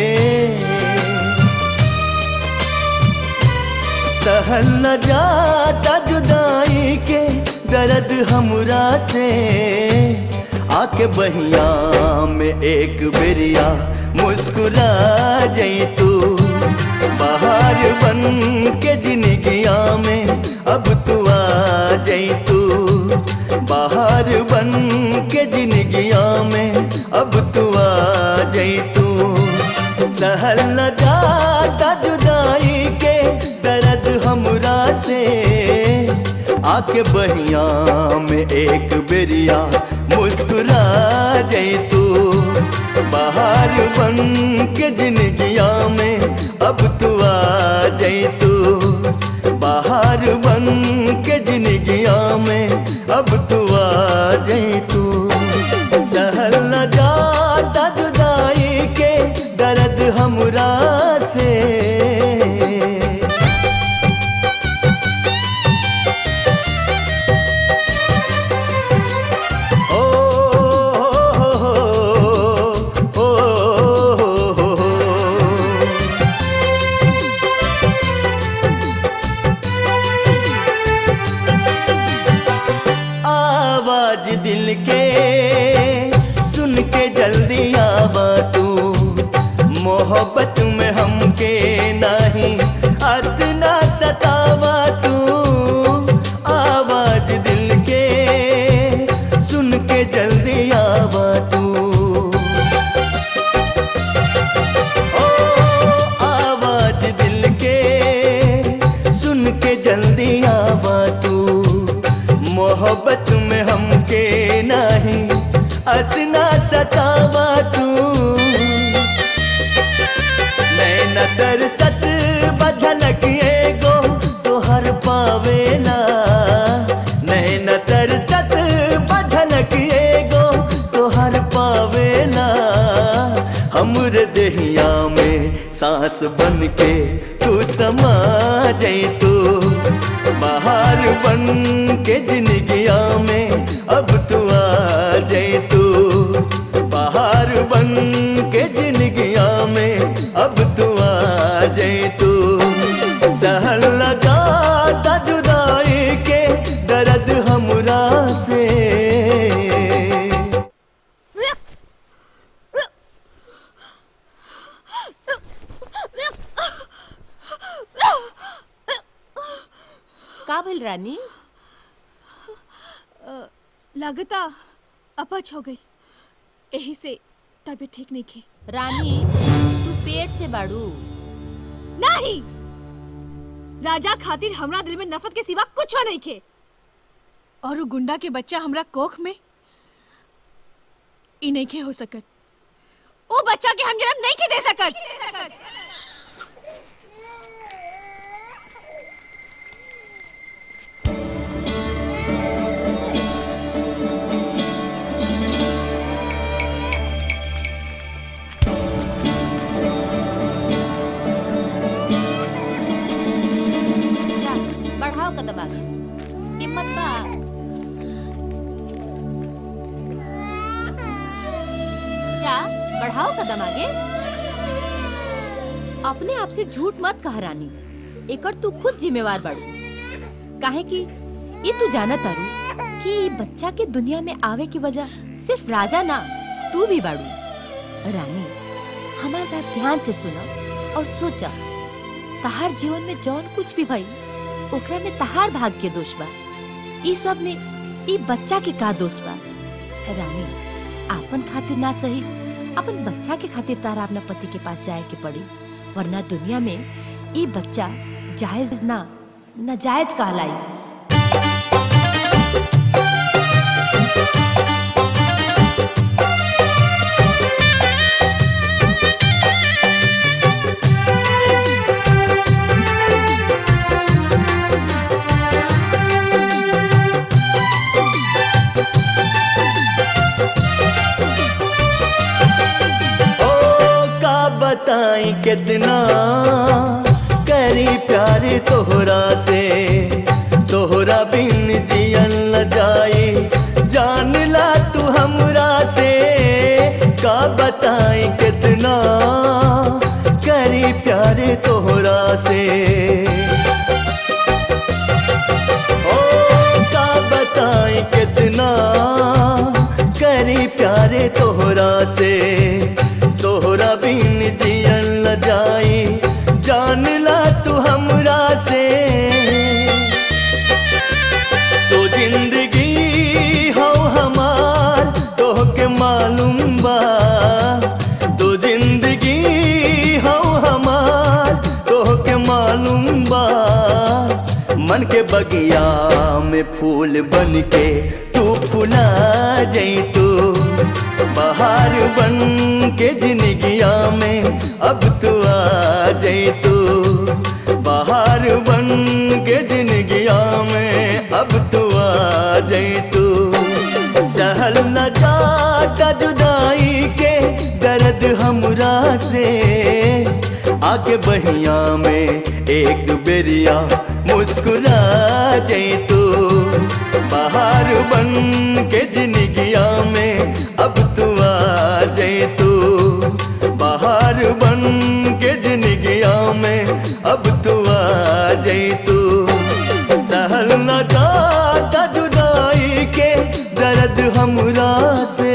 सहल न जाता जुदाई के दर्द हमरा से आके बहिया में एक बेरिया मुस्कुरा जई तू बाहर बन के जिंदगिया में अब तू आ जई तू बाहर बन के जिंदगिया में अब तू आ जई तू सहल न जाता जुदाई के दर्द हमरा से आके बहिया में एक बेरिया मुस्कुरा जई तू बाहर बन के जिंदगिया में अब तू आ जई तू बाहर बन के जिंदगिया में अब तू आ जई तू सहल न जाता जुदाई के दर्द हमरा से आवाज दिल के सुन के जल्दी आवा तू मोहब्बत में हमके नहीं अतना सतावा तू आवाज दिल के सुन के जल्दी आवा तू ओ आवाज दिल के सुन के जल्दी आवा तू मोहब्बत में हमके नहीं अतना सतावा तू नैना तरसत बझलक एगो तोहर पावेला नैना तरसत बझलक एगो तोहर पावेला हमर देहिया में सांस बन के तू समा जई तू बाहर बन के जिंदगिया में अब तू आ जाए तू बाहर बन के जिंदगिया में अब तू आ जाए तू सहल लगाता जुदाई के दर्द हमरा से का भइल रानी लगता अपच हो गई यही से तबीयत ठीक नहीं थी रानी तू पेट से बाड़ू नहीं राजा खातिर हमरा दिल में नफरत के सिवा कुछ नहीं खे और वो गुंडा के बच्चा हमरा कोख में ई नहीं खे हो सकत वो बच्चा के हम जन्म नहीं के दे सकत बढ़ाओ कदम आगे अपने आप से झूठ मत कह रानी एकर तू खुद जिम्मेवार बाड़ू काहे कि ये तू जाना तारू कि ई बच्चा के दुनिया में आवे की वजह सिर्फ राजा ना तू भी बाड़ू रानी हमार बात ध्यान से सुना और सोचा तहार जीवन में जौन कुछ भी भई ओकरा में तहार भाग्य के दोष बा ई सब में ई बच्चा के का दोष बा रानी आपन खातिर ना सही अपन बच्चा के खातिर तारा अपना पति के पास जाए के पड़ी वरना दुनिया में ई बच्चा जायज ना नाजायज कहलाई ओ का बताई कितना करी प्यार तोहरा से तोहरा बिन जियन ल जाए जान ला तू हमरा से का बताई कितना करी प्यार तोहरा से ओ का बताई कितना करी प्यारे तोहरा से तोहरा बिन जियन ल जाई जान ला तू हमरा से तो जिंदगी हो हमार तोहके मालूम बा तो जिंदगी हो हमार तोहके मालूम बा मन के बगिया में फूल बन के तू फुला जई तू बाहर बन के जिंदगिया में अब तू आ जई तू बाहर बन के जिंदगिया में अब तू आ जई तू सहल न जाता जुदाई के दर्द हमरा से आके बहिया में एक बेरिया मुस्कुरा जई तू बाहर बन के जिंदगिया में अब तू आ जई तू बाहर बन के जिंदगिया में अब तू आ जई तू सहल न जाता जुदाई के दर्द हमरा से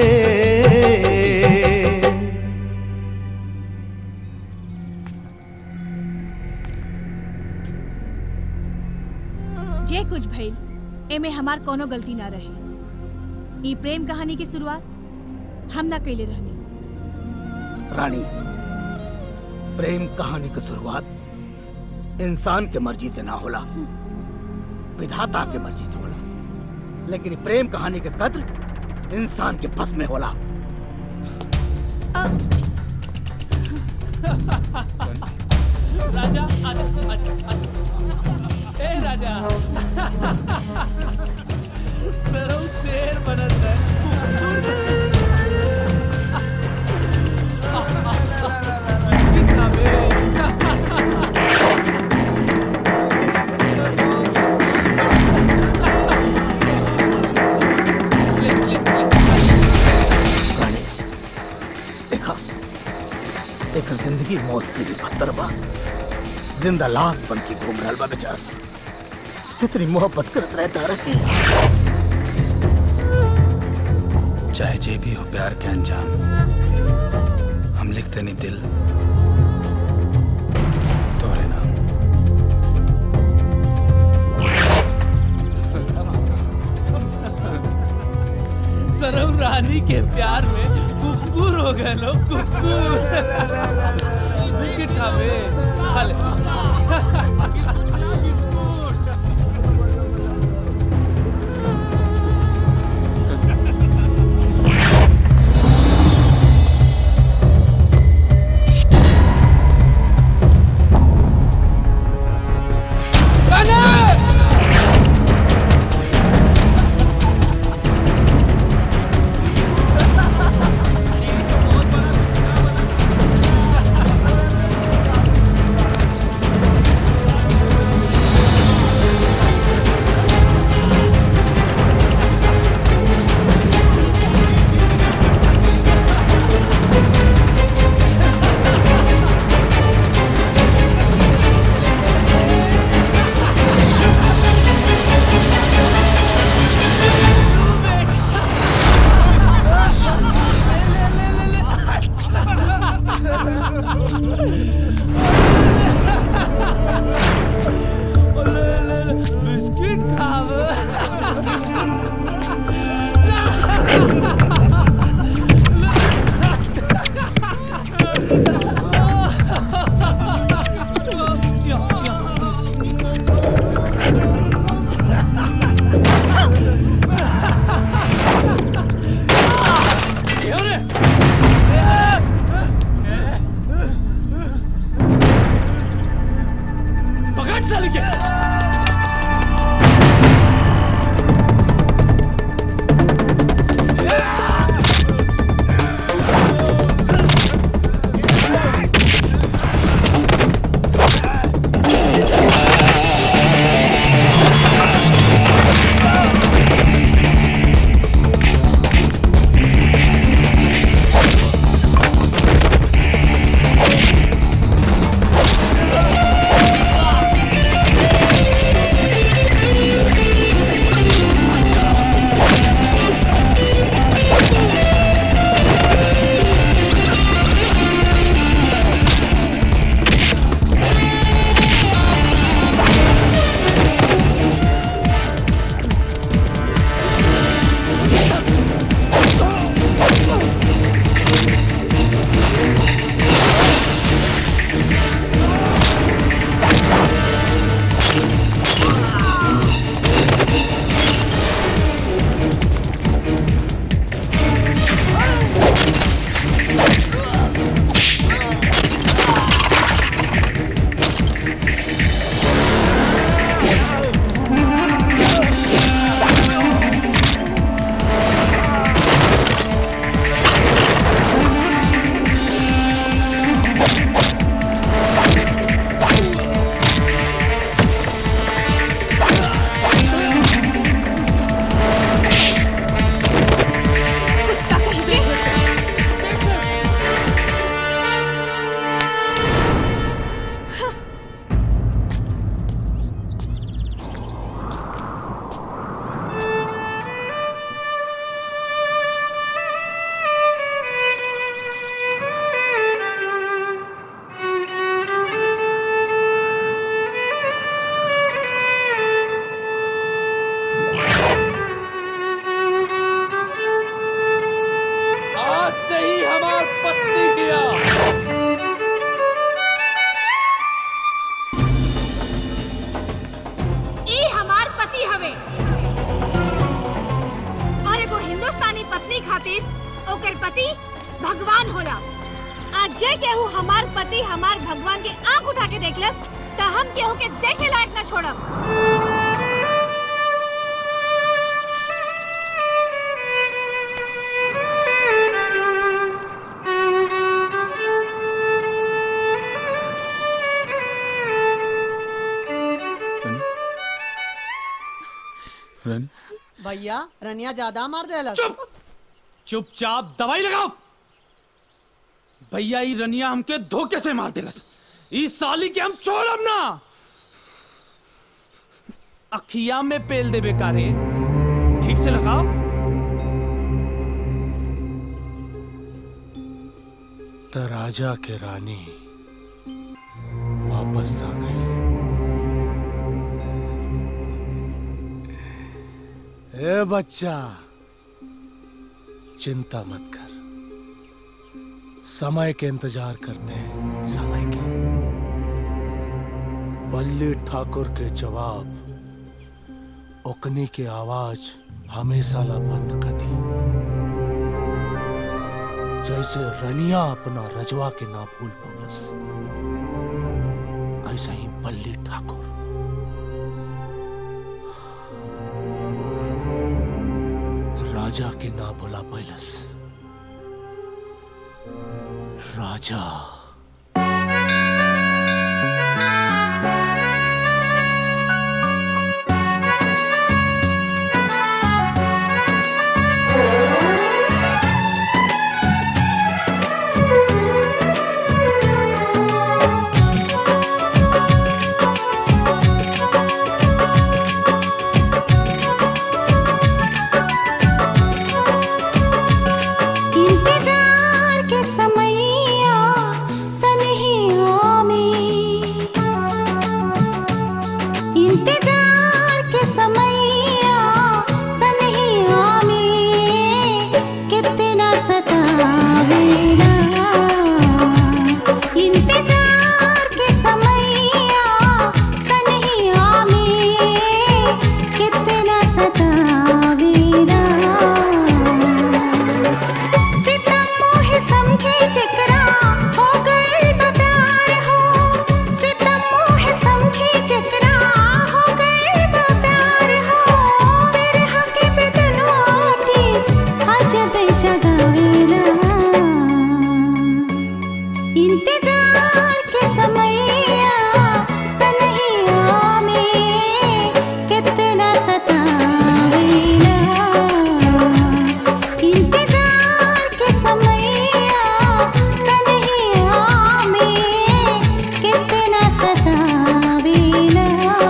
जे कुछ भइल एमे हमार कोनो गलती ना रहे ई प्रेम कहानी की शुरुआत हम ना कैले रहनी रानी प्रेम कहानी की शुरुआत इंसान के मर्जी से ना होला विधाता के मर्जी से होला लेकिन ई प्रेम कहानी के कद्र इंसान के बस में होला राजा आजा आजा आजा ए राजा सरौ शेर बनत है देखा एक जिंदगी मौत से भी बदतर बा जिंदा लाश बन के घूम रहल बा बेचारा कितनी मोहब्बत करत रहता रखी चाहे जे भी हो प्यार के अंजाम हम लिखते नहीं दिल तोरे नाम सरौ रानी के प्यार में कुकुर हो गए लोग कुकुर बिस्किट खावे खा ले ओ बिस्किट खावे पकड़ साले के आज से ही हमार पत्नी किया ई हमार पति हवे और एगो हिंदुस्तानी पत्नी खातिर ओकर पति भगवान होला आज जे केहू हमार पति हमार भगवान के आंख उठा के देखलस त हम केहू के देखे लायक न छोड़ब भैया रनिया ज्यादा मार देला चुपचाप दवाई लगाओ भैया ई रनिया हमके धोखे से मार देलस ई साली के हम छोड़ब ना अखिया में पेल दे बेकारे ठीक से लगाओ त राजा के रानी वापस आ गई ए बच्चा चिंता मत कर समय के इंतजार करते हैं समय के बल्ली ठाकुर के जवाब ओकनी के आवाज हमेशा ला बंद कर दी जैसे रनिया अपना रजवा के ना भूल पौलस ऐसा ही बल्ली ठाकुर राजा के ना भुला पैलस राजा इंतजार के समैया इंतजार के समैया सनहिया में कितना सतावेला इंतजार के समैया सनहिया में कितना सतावेला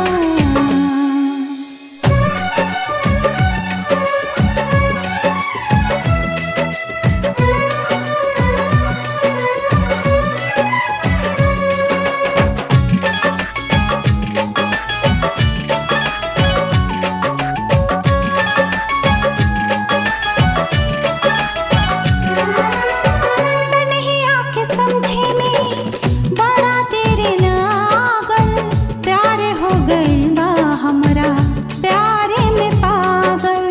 सनहिया के समझे में बड़ा तेरे लागल प्यार हो गइल बा हमरा प्यारे में पागल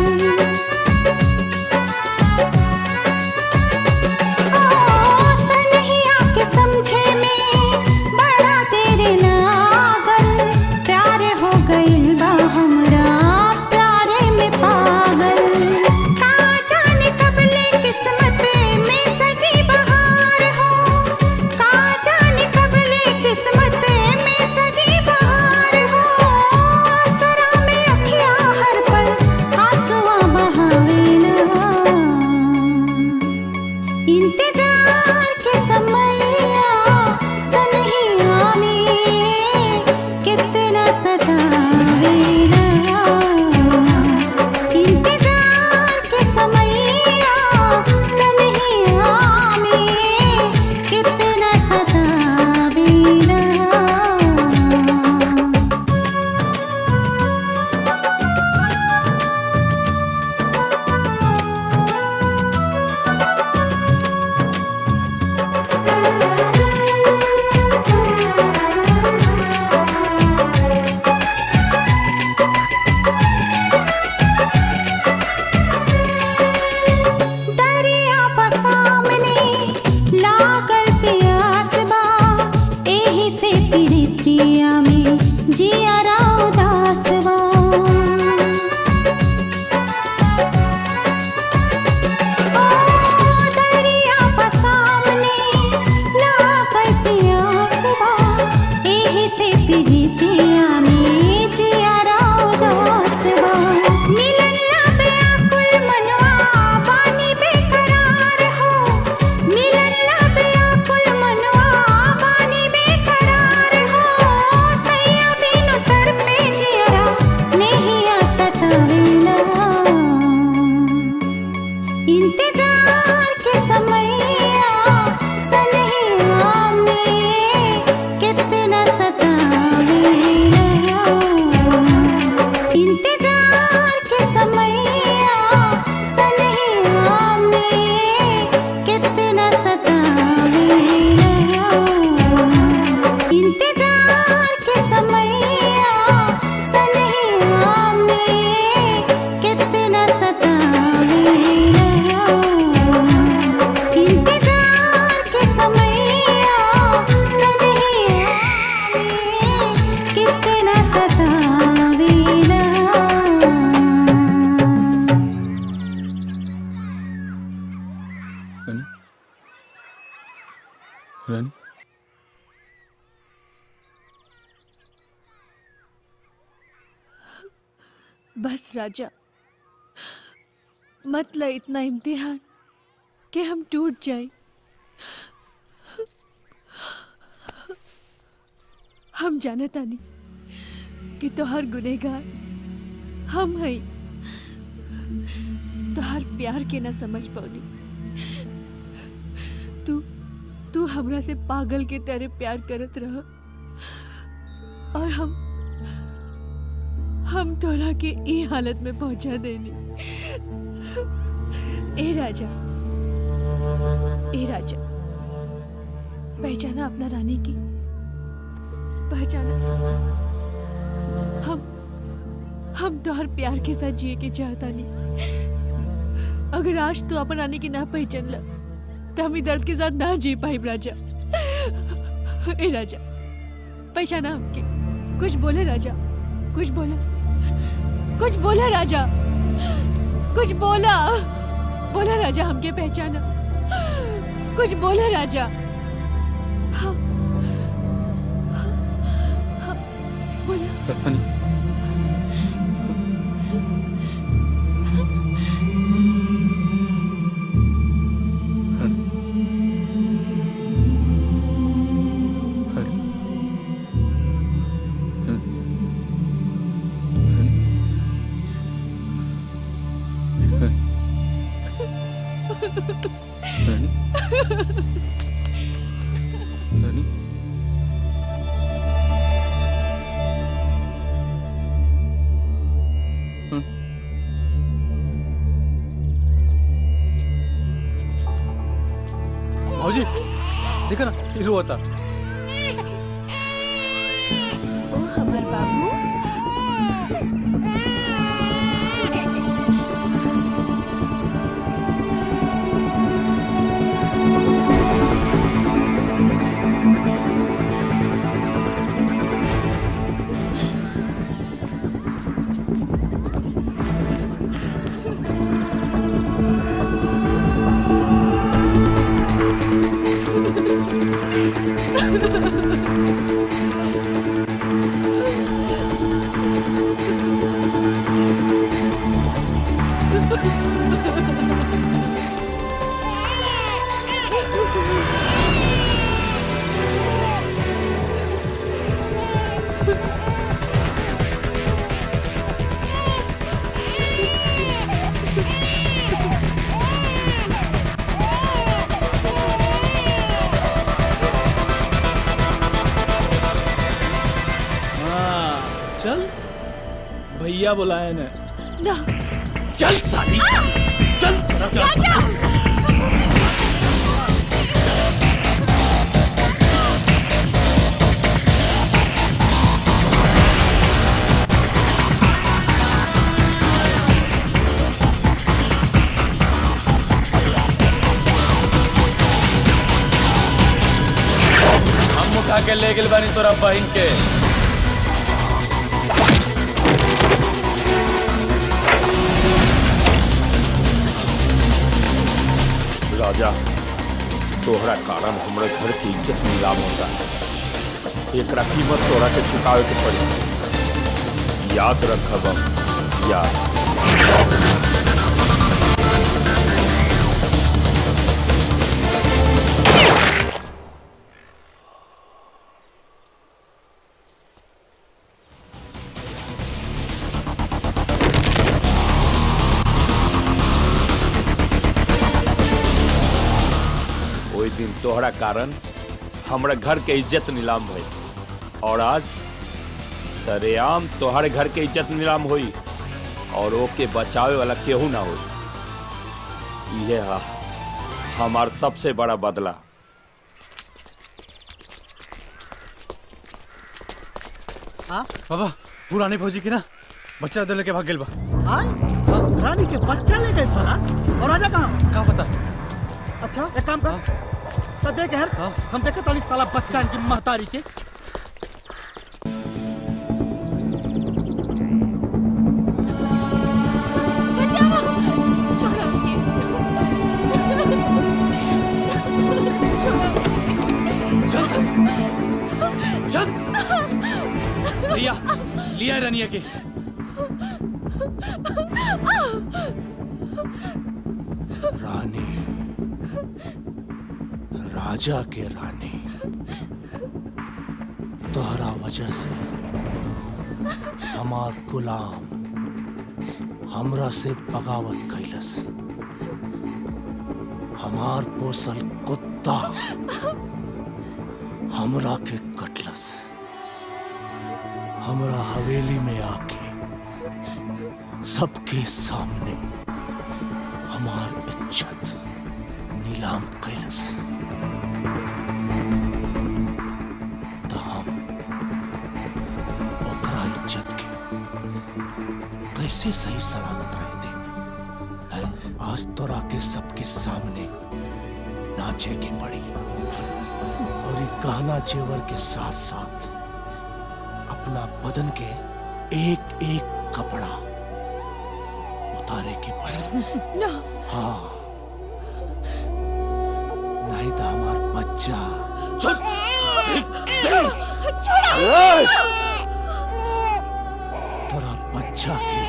ओ सनहिया के समझे में बड़ा तेरे लागल प्यार हो गइल बा हमरा प्यारे में पागल का जाने कब ले किस्मत में सजी बहार हो का जाने कब ले किस्मत में सजी बहार हो आसरा में अखिया हर पल आंसुआ बहावे ना इंतजार के समैया सनहिया में कितना सतावेला इंतजार के समैया सनहिया में कितना सतावेला दरिया बा सामने लागल प्यास बा एही से प्रीतिया में जिया उदास बा ओ दरिया बा सामने लागल प्यास बा एही से प्रीतिया में जिया उदास बा मिलन ना बेअकुल मनवा बानी बेकरार हो मिलन ना बेअकुल मनवा बानी बेकरार हो सैया बिनु तड़पे जियरा नहीं आ सतावेला इंतजार के समैया सनहिया में कितना सतावेला इंतजार के समैया सनहिया में कितना सतावेला इंतजार के समैया सनहिया में कितना सतावेला इंतजार के समैया सनहिया में कितना सतावेला रानी बस राजा मत ल इतना इम्तिहान कि हम टूट जाएं हम जाने तानी कि तोहर गुनेगार हम हई तोहर प्यार के ना समझ पौनी तू तू हमरा से पागल के तरह प्यार करत रह और हम हम तोरा के ई हालत में पहुंचा देनी ए राजा ए राजा पहचाना अपना रानी की पहचाना हम हम तोहर प्यार के साथ जिए के चाहता नहीं अगर आज तू अपन रानी की ना पहचान ल तो हम ई दर्द के साथ ना जी पाई राजा ए राजा पहचाना हमके कुछ बोले राजा कुछ बोला कुछ बोला राजा कुछ बोला बोला राजा हमके पहचाना कुछ बोला राजा भौजी देखो ना हीरो होता ओ हमर बाबू हाँ चल भैया बुलाए ने ना चल साली चल हम उठा के ले गेल बानी तोरा बहिन के राजा तोहरा कारण हमरे घर की इज्जत नीलाम होता है एकरा कीमत तोरा के चुकावे के पड़ी याद रखब याद ओई दिन तोहरा कारण हमरा घर के इज्जत नीलाम भई और आज सरेआम तोहरे घर के इज्जत नीलाम हुई और ओके बचावे वाला केहू ना होई ये हा हमार सबसे बड़ा बदला हाँ बाबा पुरानी फौजी की ना बच्चा दे लेके भाग गेल बा आय? रानी के बच्चा ले गए सारा और राजा कहाँ का पता अच्छा एक काम कर तो देख यार हम देखे ताली साला बच्चा इनकी महतारी के चल चल चल भैया लिया रनिया के रानी राजा के रानी तोहरा वजह से हमार गुलाम हमरा से बगावत कैलस हमार पोसल कुत्ता हमरा के कटलस हमरा हवेली में आके सबके सामने हमार इज्जत नीलाम कैलस तो हम ओकरा इज्जत के कैसे सही सलामत रह दे हैं? आज तोरा के सबके सामने नाचे के पड़ी और ये गहना जेवर के साथ साथ अपना बदन के एक एक कपड़ा उतारे के पड़ी ना हाँ नहीं तो हमार बच्चा चल तोरा बच्चा के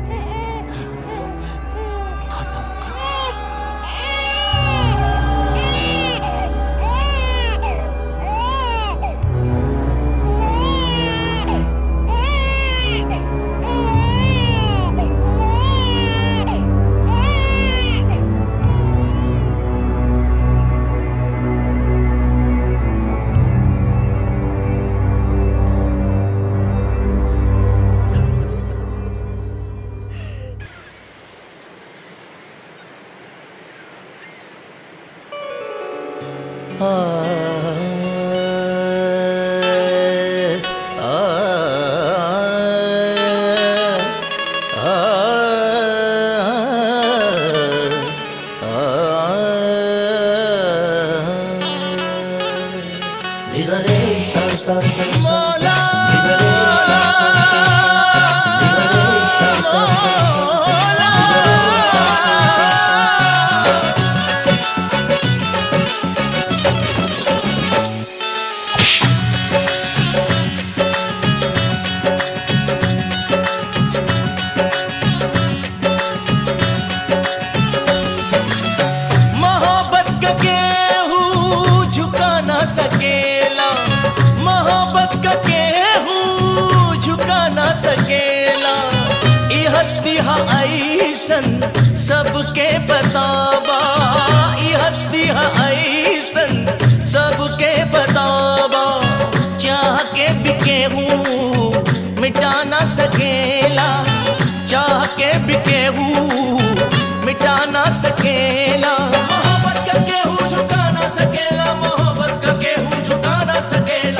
मोहब्बत का केहू झुका ना सकेला मोहब्बत का केहू झुका ना सकेला ई हस्ती हा ऐसन सबके बताबा ई हस्ती हा ऐसन सबके बताबा चाह के भी केहू मिटा ना सकेला चाह के भी केहू मिटा ना सकेला मोहब्बत का केहू झुका ना सकेला मोहब्बत का केहू झुका ना सकेला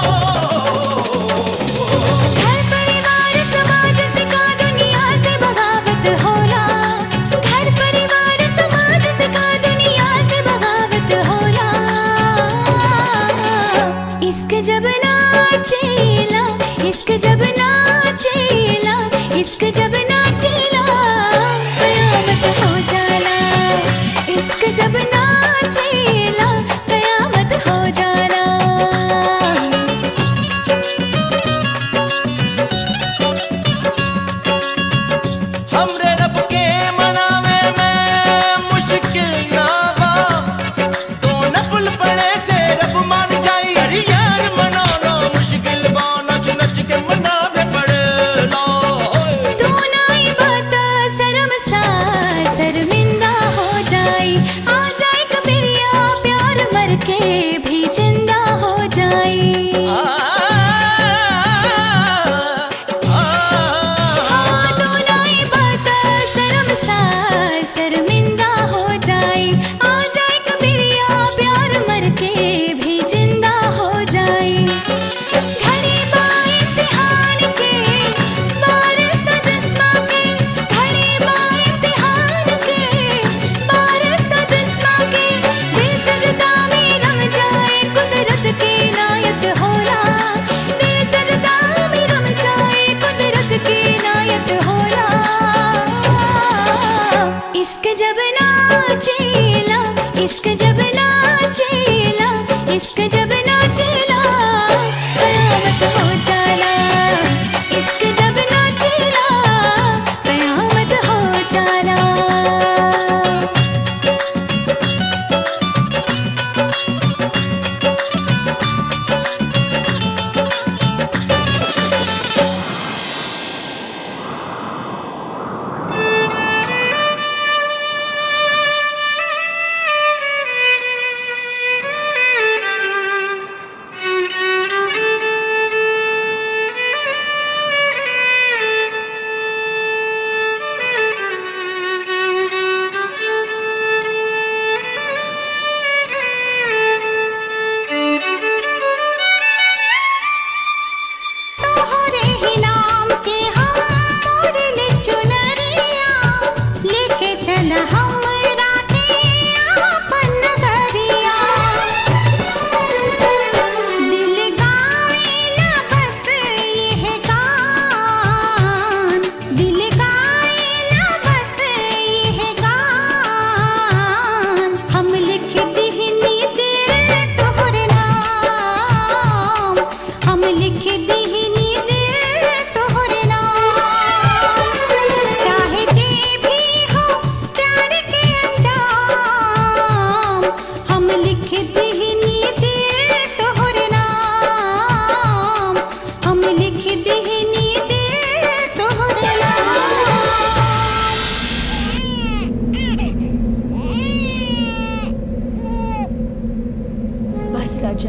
घर परिवार समाज से का दुनिया से बगावत होला घर परिवार समाज से का दुनिया से बगावत होला इश्क जब नाचेला इश्क जब नाचेला इश्क जब नाचेला कयामत हो जाला इश्क जब नाचेला कयामत हो जाला हमरे रब के मनावे में मुश्किल ना बा तो नफल पड़े से रब मान जाई अरे यार मनाना मुश्किल बा नच नच के मनावे पड़े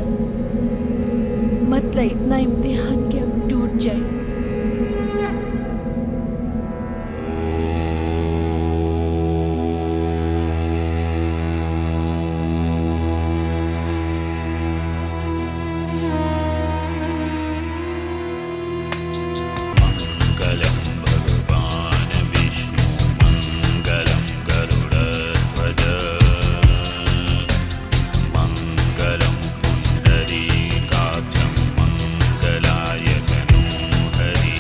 मतलब इतना इम्तिहान के अब टूट जाए मङ्गलं भगवान् विष्णु मङ्गलं गरुडध्वज मङ्गलं पुण्डरीकाक्षं मङ्गलाय तनूहरि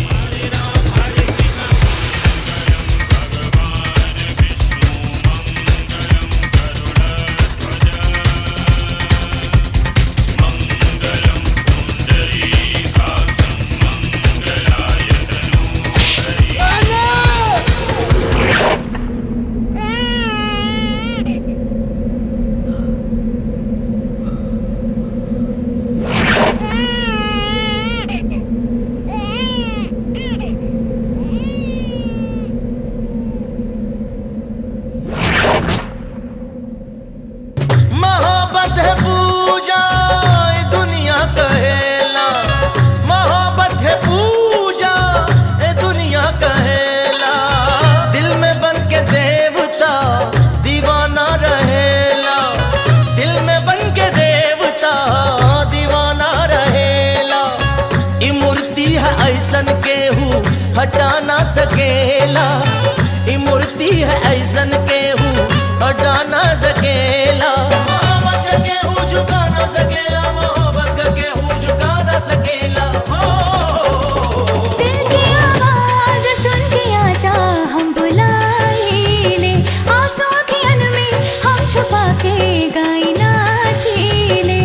मोहब्बत है पूजा ए दुनिया कहेला मोहब्बत है पूजा ए दुनिया कहेला दिल में बन के देवता दीवाना रहेला दिल में बन के देवता दीवाना रहेला ई मूर्ति है ऐसन केहू हटा ना सकेला ई मूर्ति है ऐसन केहू हटा ना सकेला मोहब्बत का केहू झुका ना सकेला मोहब्बत का केहू झुका ना सकेला दिल की आवाज सुन के आजा हम बुलाए ले आंसू की अन में हम छुपा के गाई नाची ले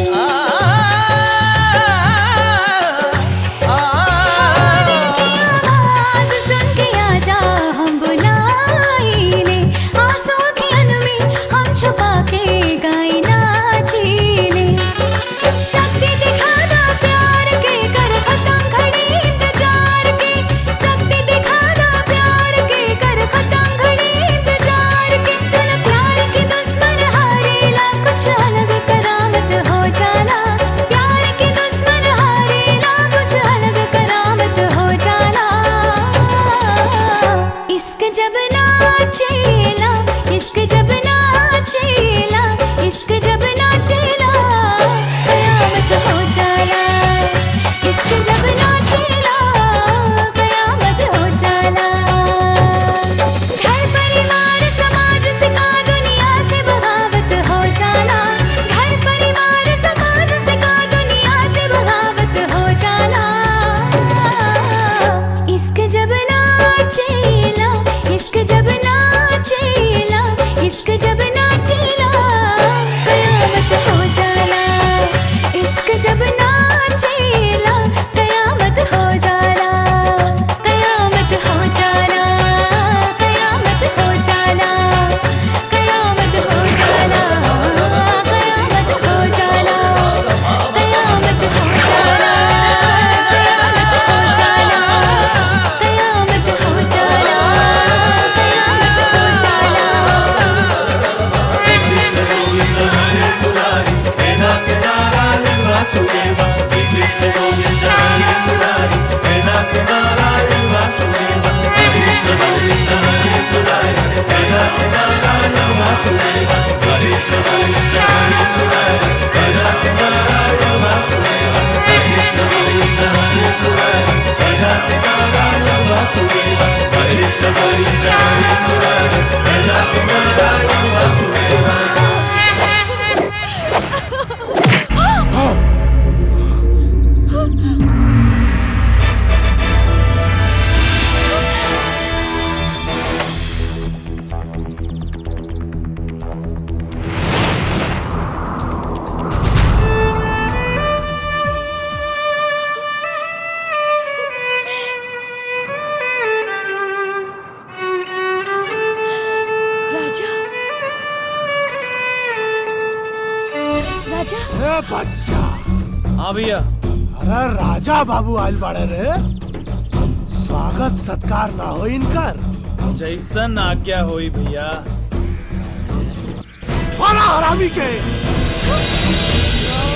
दिल की आवाज सुन के आजा हम बुलाए ले आंसू की अन में हम छुपा के गाई नाची ले शक्ति दिखाना प्यार के कर खत्म खड़ी इंतजार के शक्ति दिखाना प्यार के कर खत्म खड़ी इंतजार के सुन प्यार की दुश्मन हारेला कुछ अलग करामत हो जाला प्यार की दुश्मन हारेला कुछ अलग करामत हो जाला इश्क जब नाचेला इश्क जब नाचेला इश्क जब नाचेला कयामत हो जाला इश्क जब नाचेला कयामत हो जाला घर परिवार समाज से का दुनिया से बगावत हो जाला घर परिवार समाज से का दुनिया से बगावत हो जाला इश्क जब नाचेला इश्क जब नाचेला इश्क जब नाचेला कयामत हो जाला इश्क जब नाचेला कयामत हो जाला कयामत हो जाला कयामत हो जाला कयामत हो जाला कयामत हो जाला कयामत हो जाला कयामत हो जाला कयामत हो जाला राजा राजा ए बच्चा हाँ भैया अरे राजा बाबू आयल बाड़े रे स्वागत सत्कार ना हो इनकर जैसन आज्ञा होई भैया बड़ा हरामी के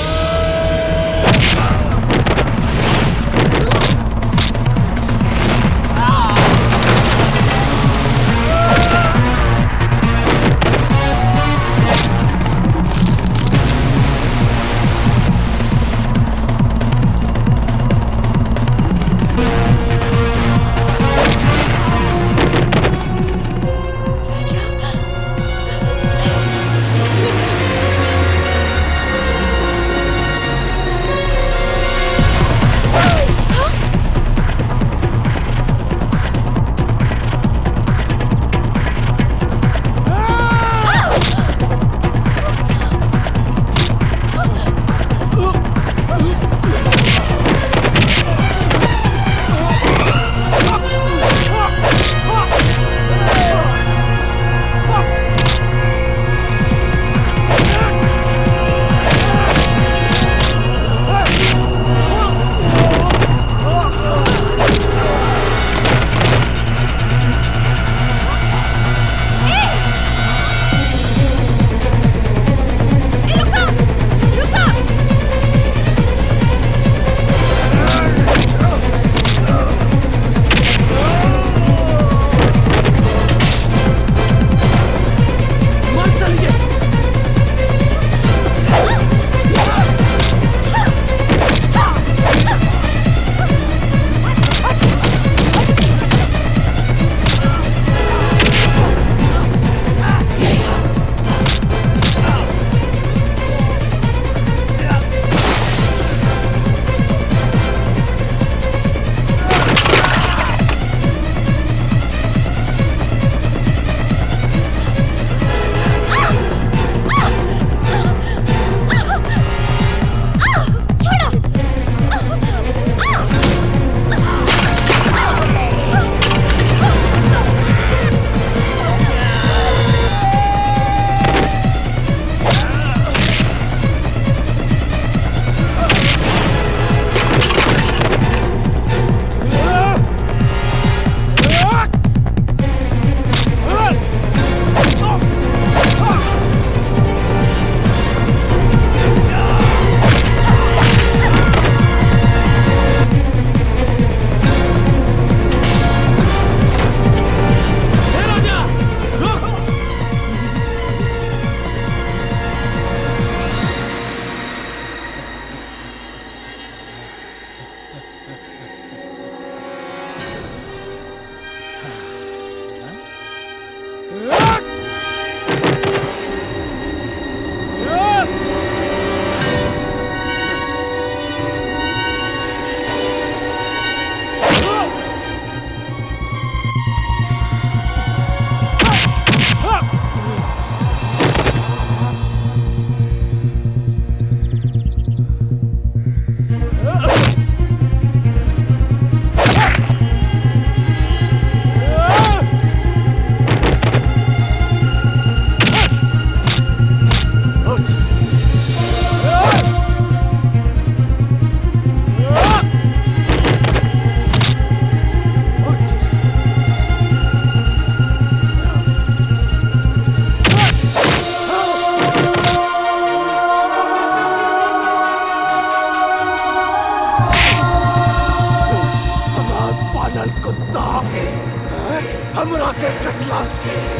कुत्ता हमरा के कटलस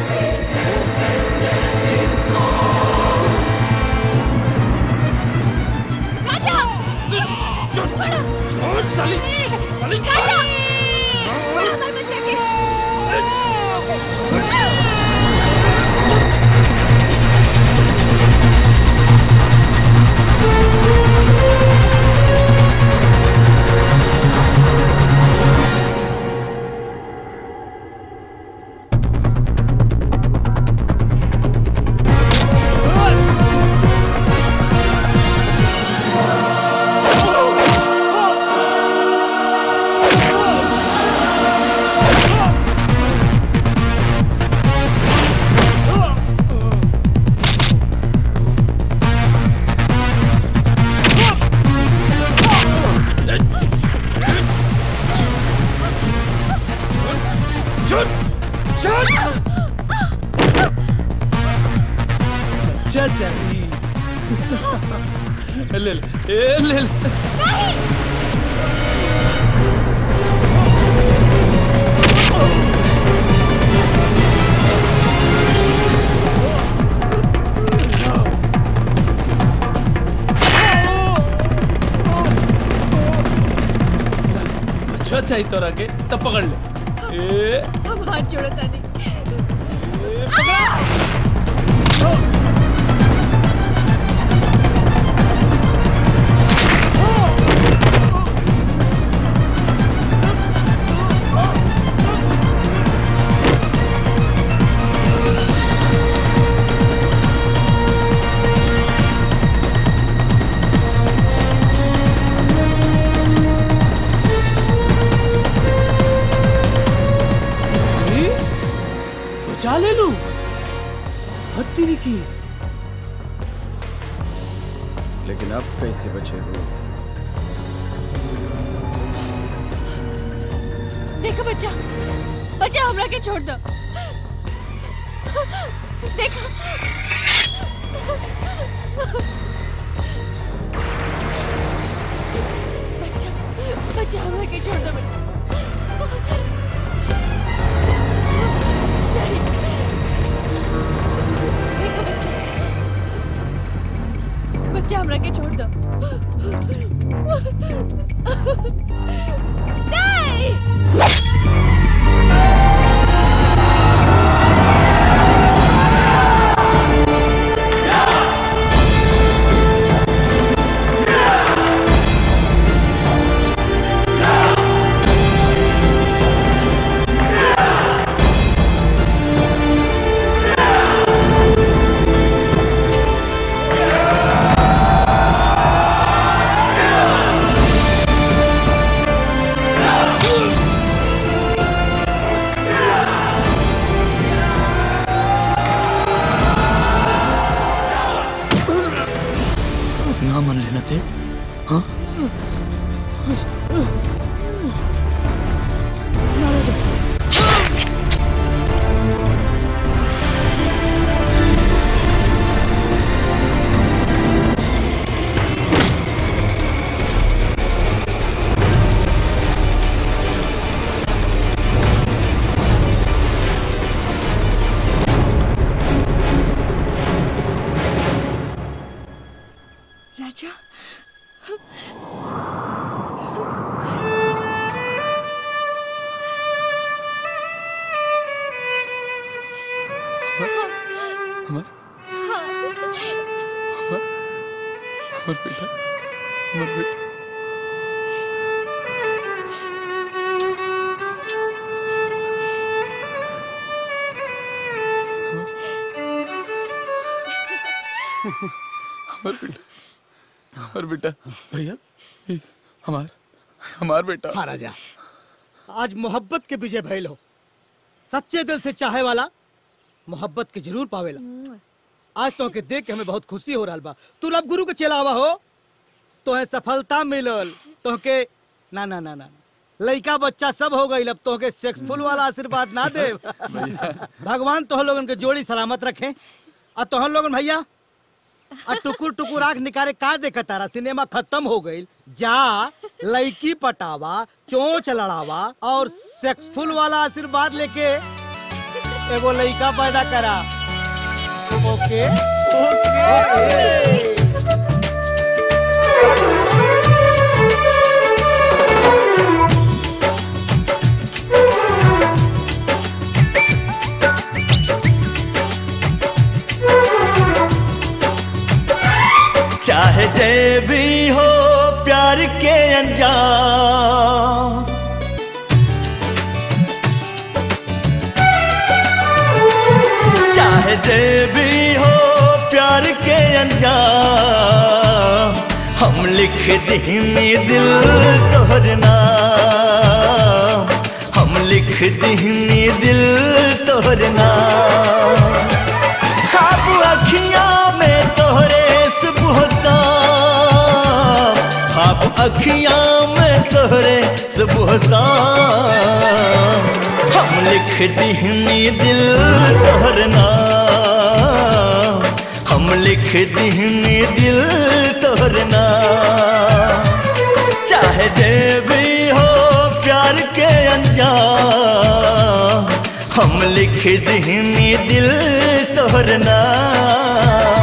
राजा छोड़ छोड़ चली चली राजा छोड़ हमारे बच्चे के छोड़ छोड़ अच्छा चाहिए ले ले ए, ले ले अच्छा चाहिए तोरा के तब पकड़ ले ए हम हाथ जोड़ो तानी ए, बचा ले लू हत्ती की लेकिन अब कैसे बचे हो देखो बच्चा बच्चा हमरा के छोड़ दो देखो बच्चा बच्चा हमरा के छोड़ दो बच्चा नहीं। देखो बच्चा बच्चा हमरा के छोड़ दो नहीं ना मन लेना ते हाँ राजा हमार हमार हमार बेटा हमार बेटा हमार बेटा हमार बेटा भैया ये हमार हमार बेटा हाँ राजा आज मोहब्बत के विजय भइल हो सच्चे दिल से चाहे वाला मोहब्बत के जरूर पावेला आज तो के देख के हमें बहुत खुशी हो रहा बा तू अब गुरु के चलावा हो तो है सफलता मिलल तो के ना ना ना ना लड़का बच्चा सब हो गई अब तो के सेक्सफुल वाला आशीर्वाद ना दे भगवान तो लोगन के जोड़ी सलामत रखे और तो लोगन भैया और टुकुर टुकुर आंख निकाले का देखा तारा सिनेमा खत्म हो गई जा लड़की पटावा चोंच लड़ावा और सेक्सफुल वाला आशीर्वाद लेके एगो लड़का पैदा करा ओके ओके चाहे जय भी हो प्यार के अंजाम चाहे जय भी हो प्यार के अंजाम हम लिख दीनी दिल तोहर नाम हम लिख दीनी दिल तोहर नाम खाब अखियां में तोहरे सुबह शाम खाब अखियां में तोहरे सुबह शाम हम लिख दीनी दिल तोहर नाम हम लिख दीनी दिल तोहर नाम चाहे जे भी हो प्यार के अंजाम हम लिख दीनी दिल तोहर नाम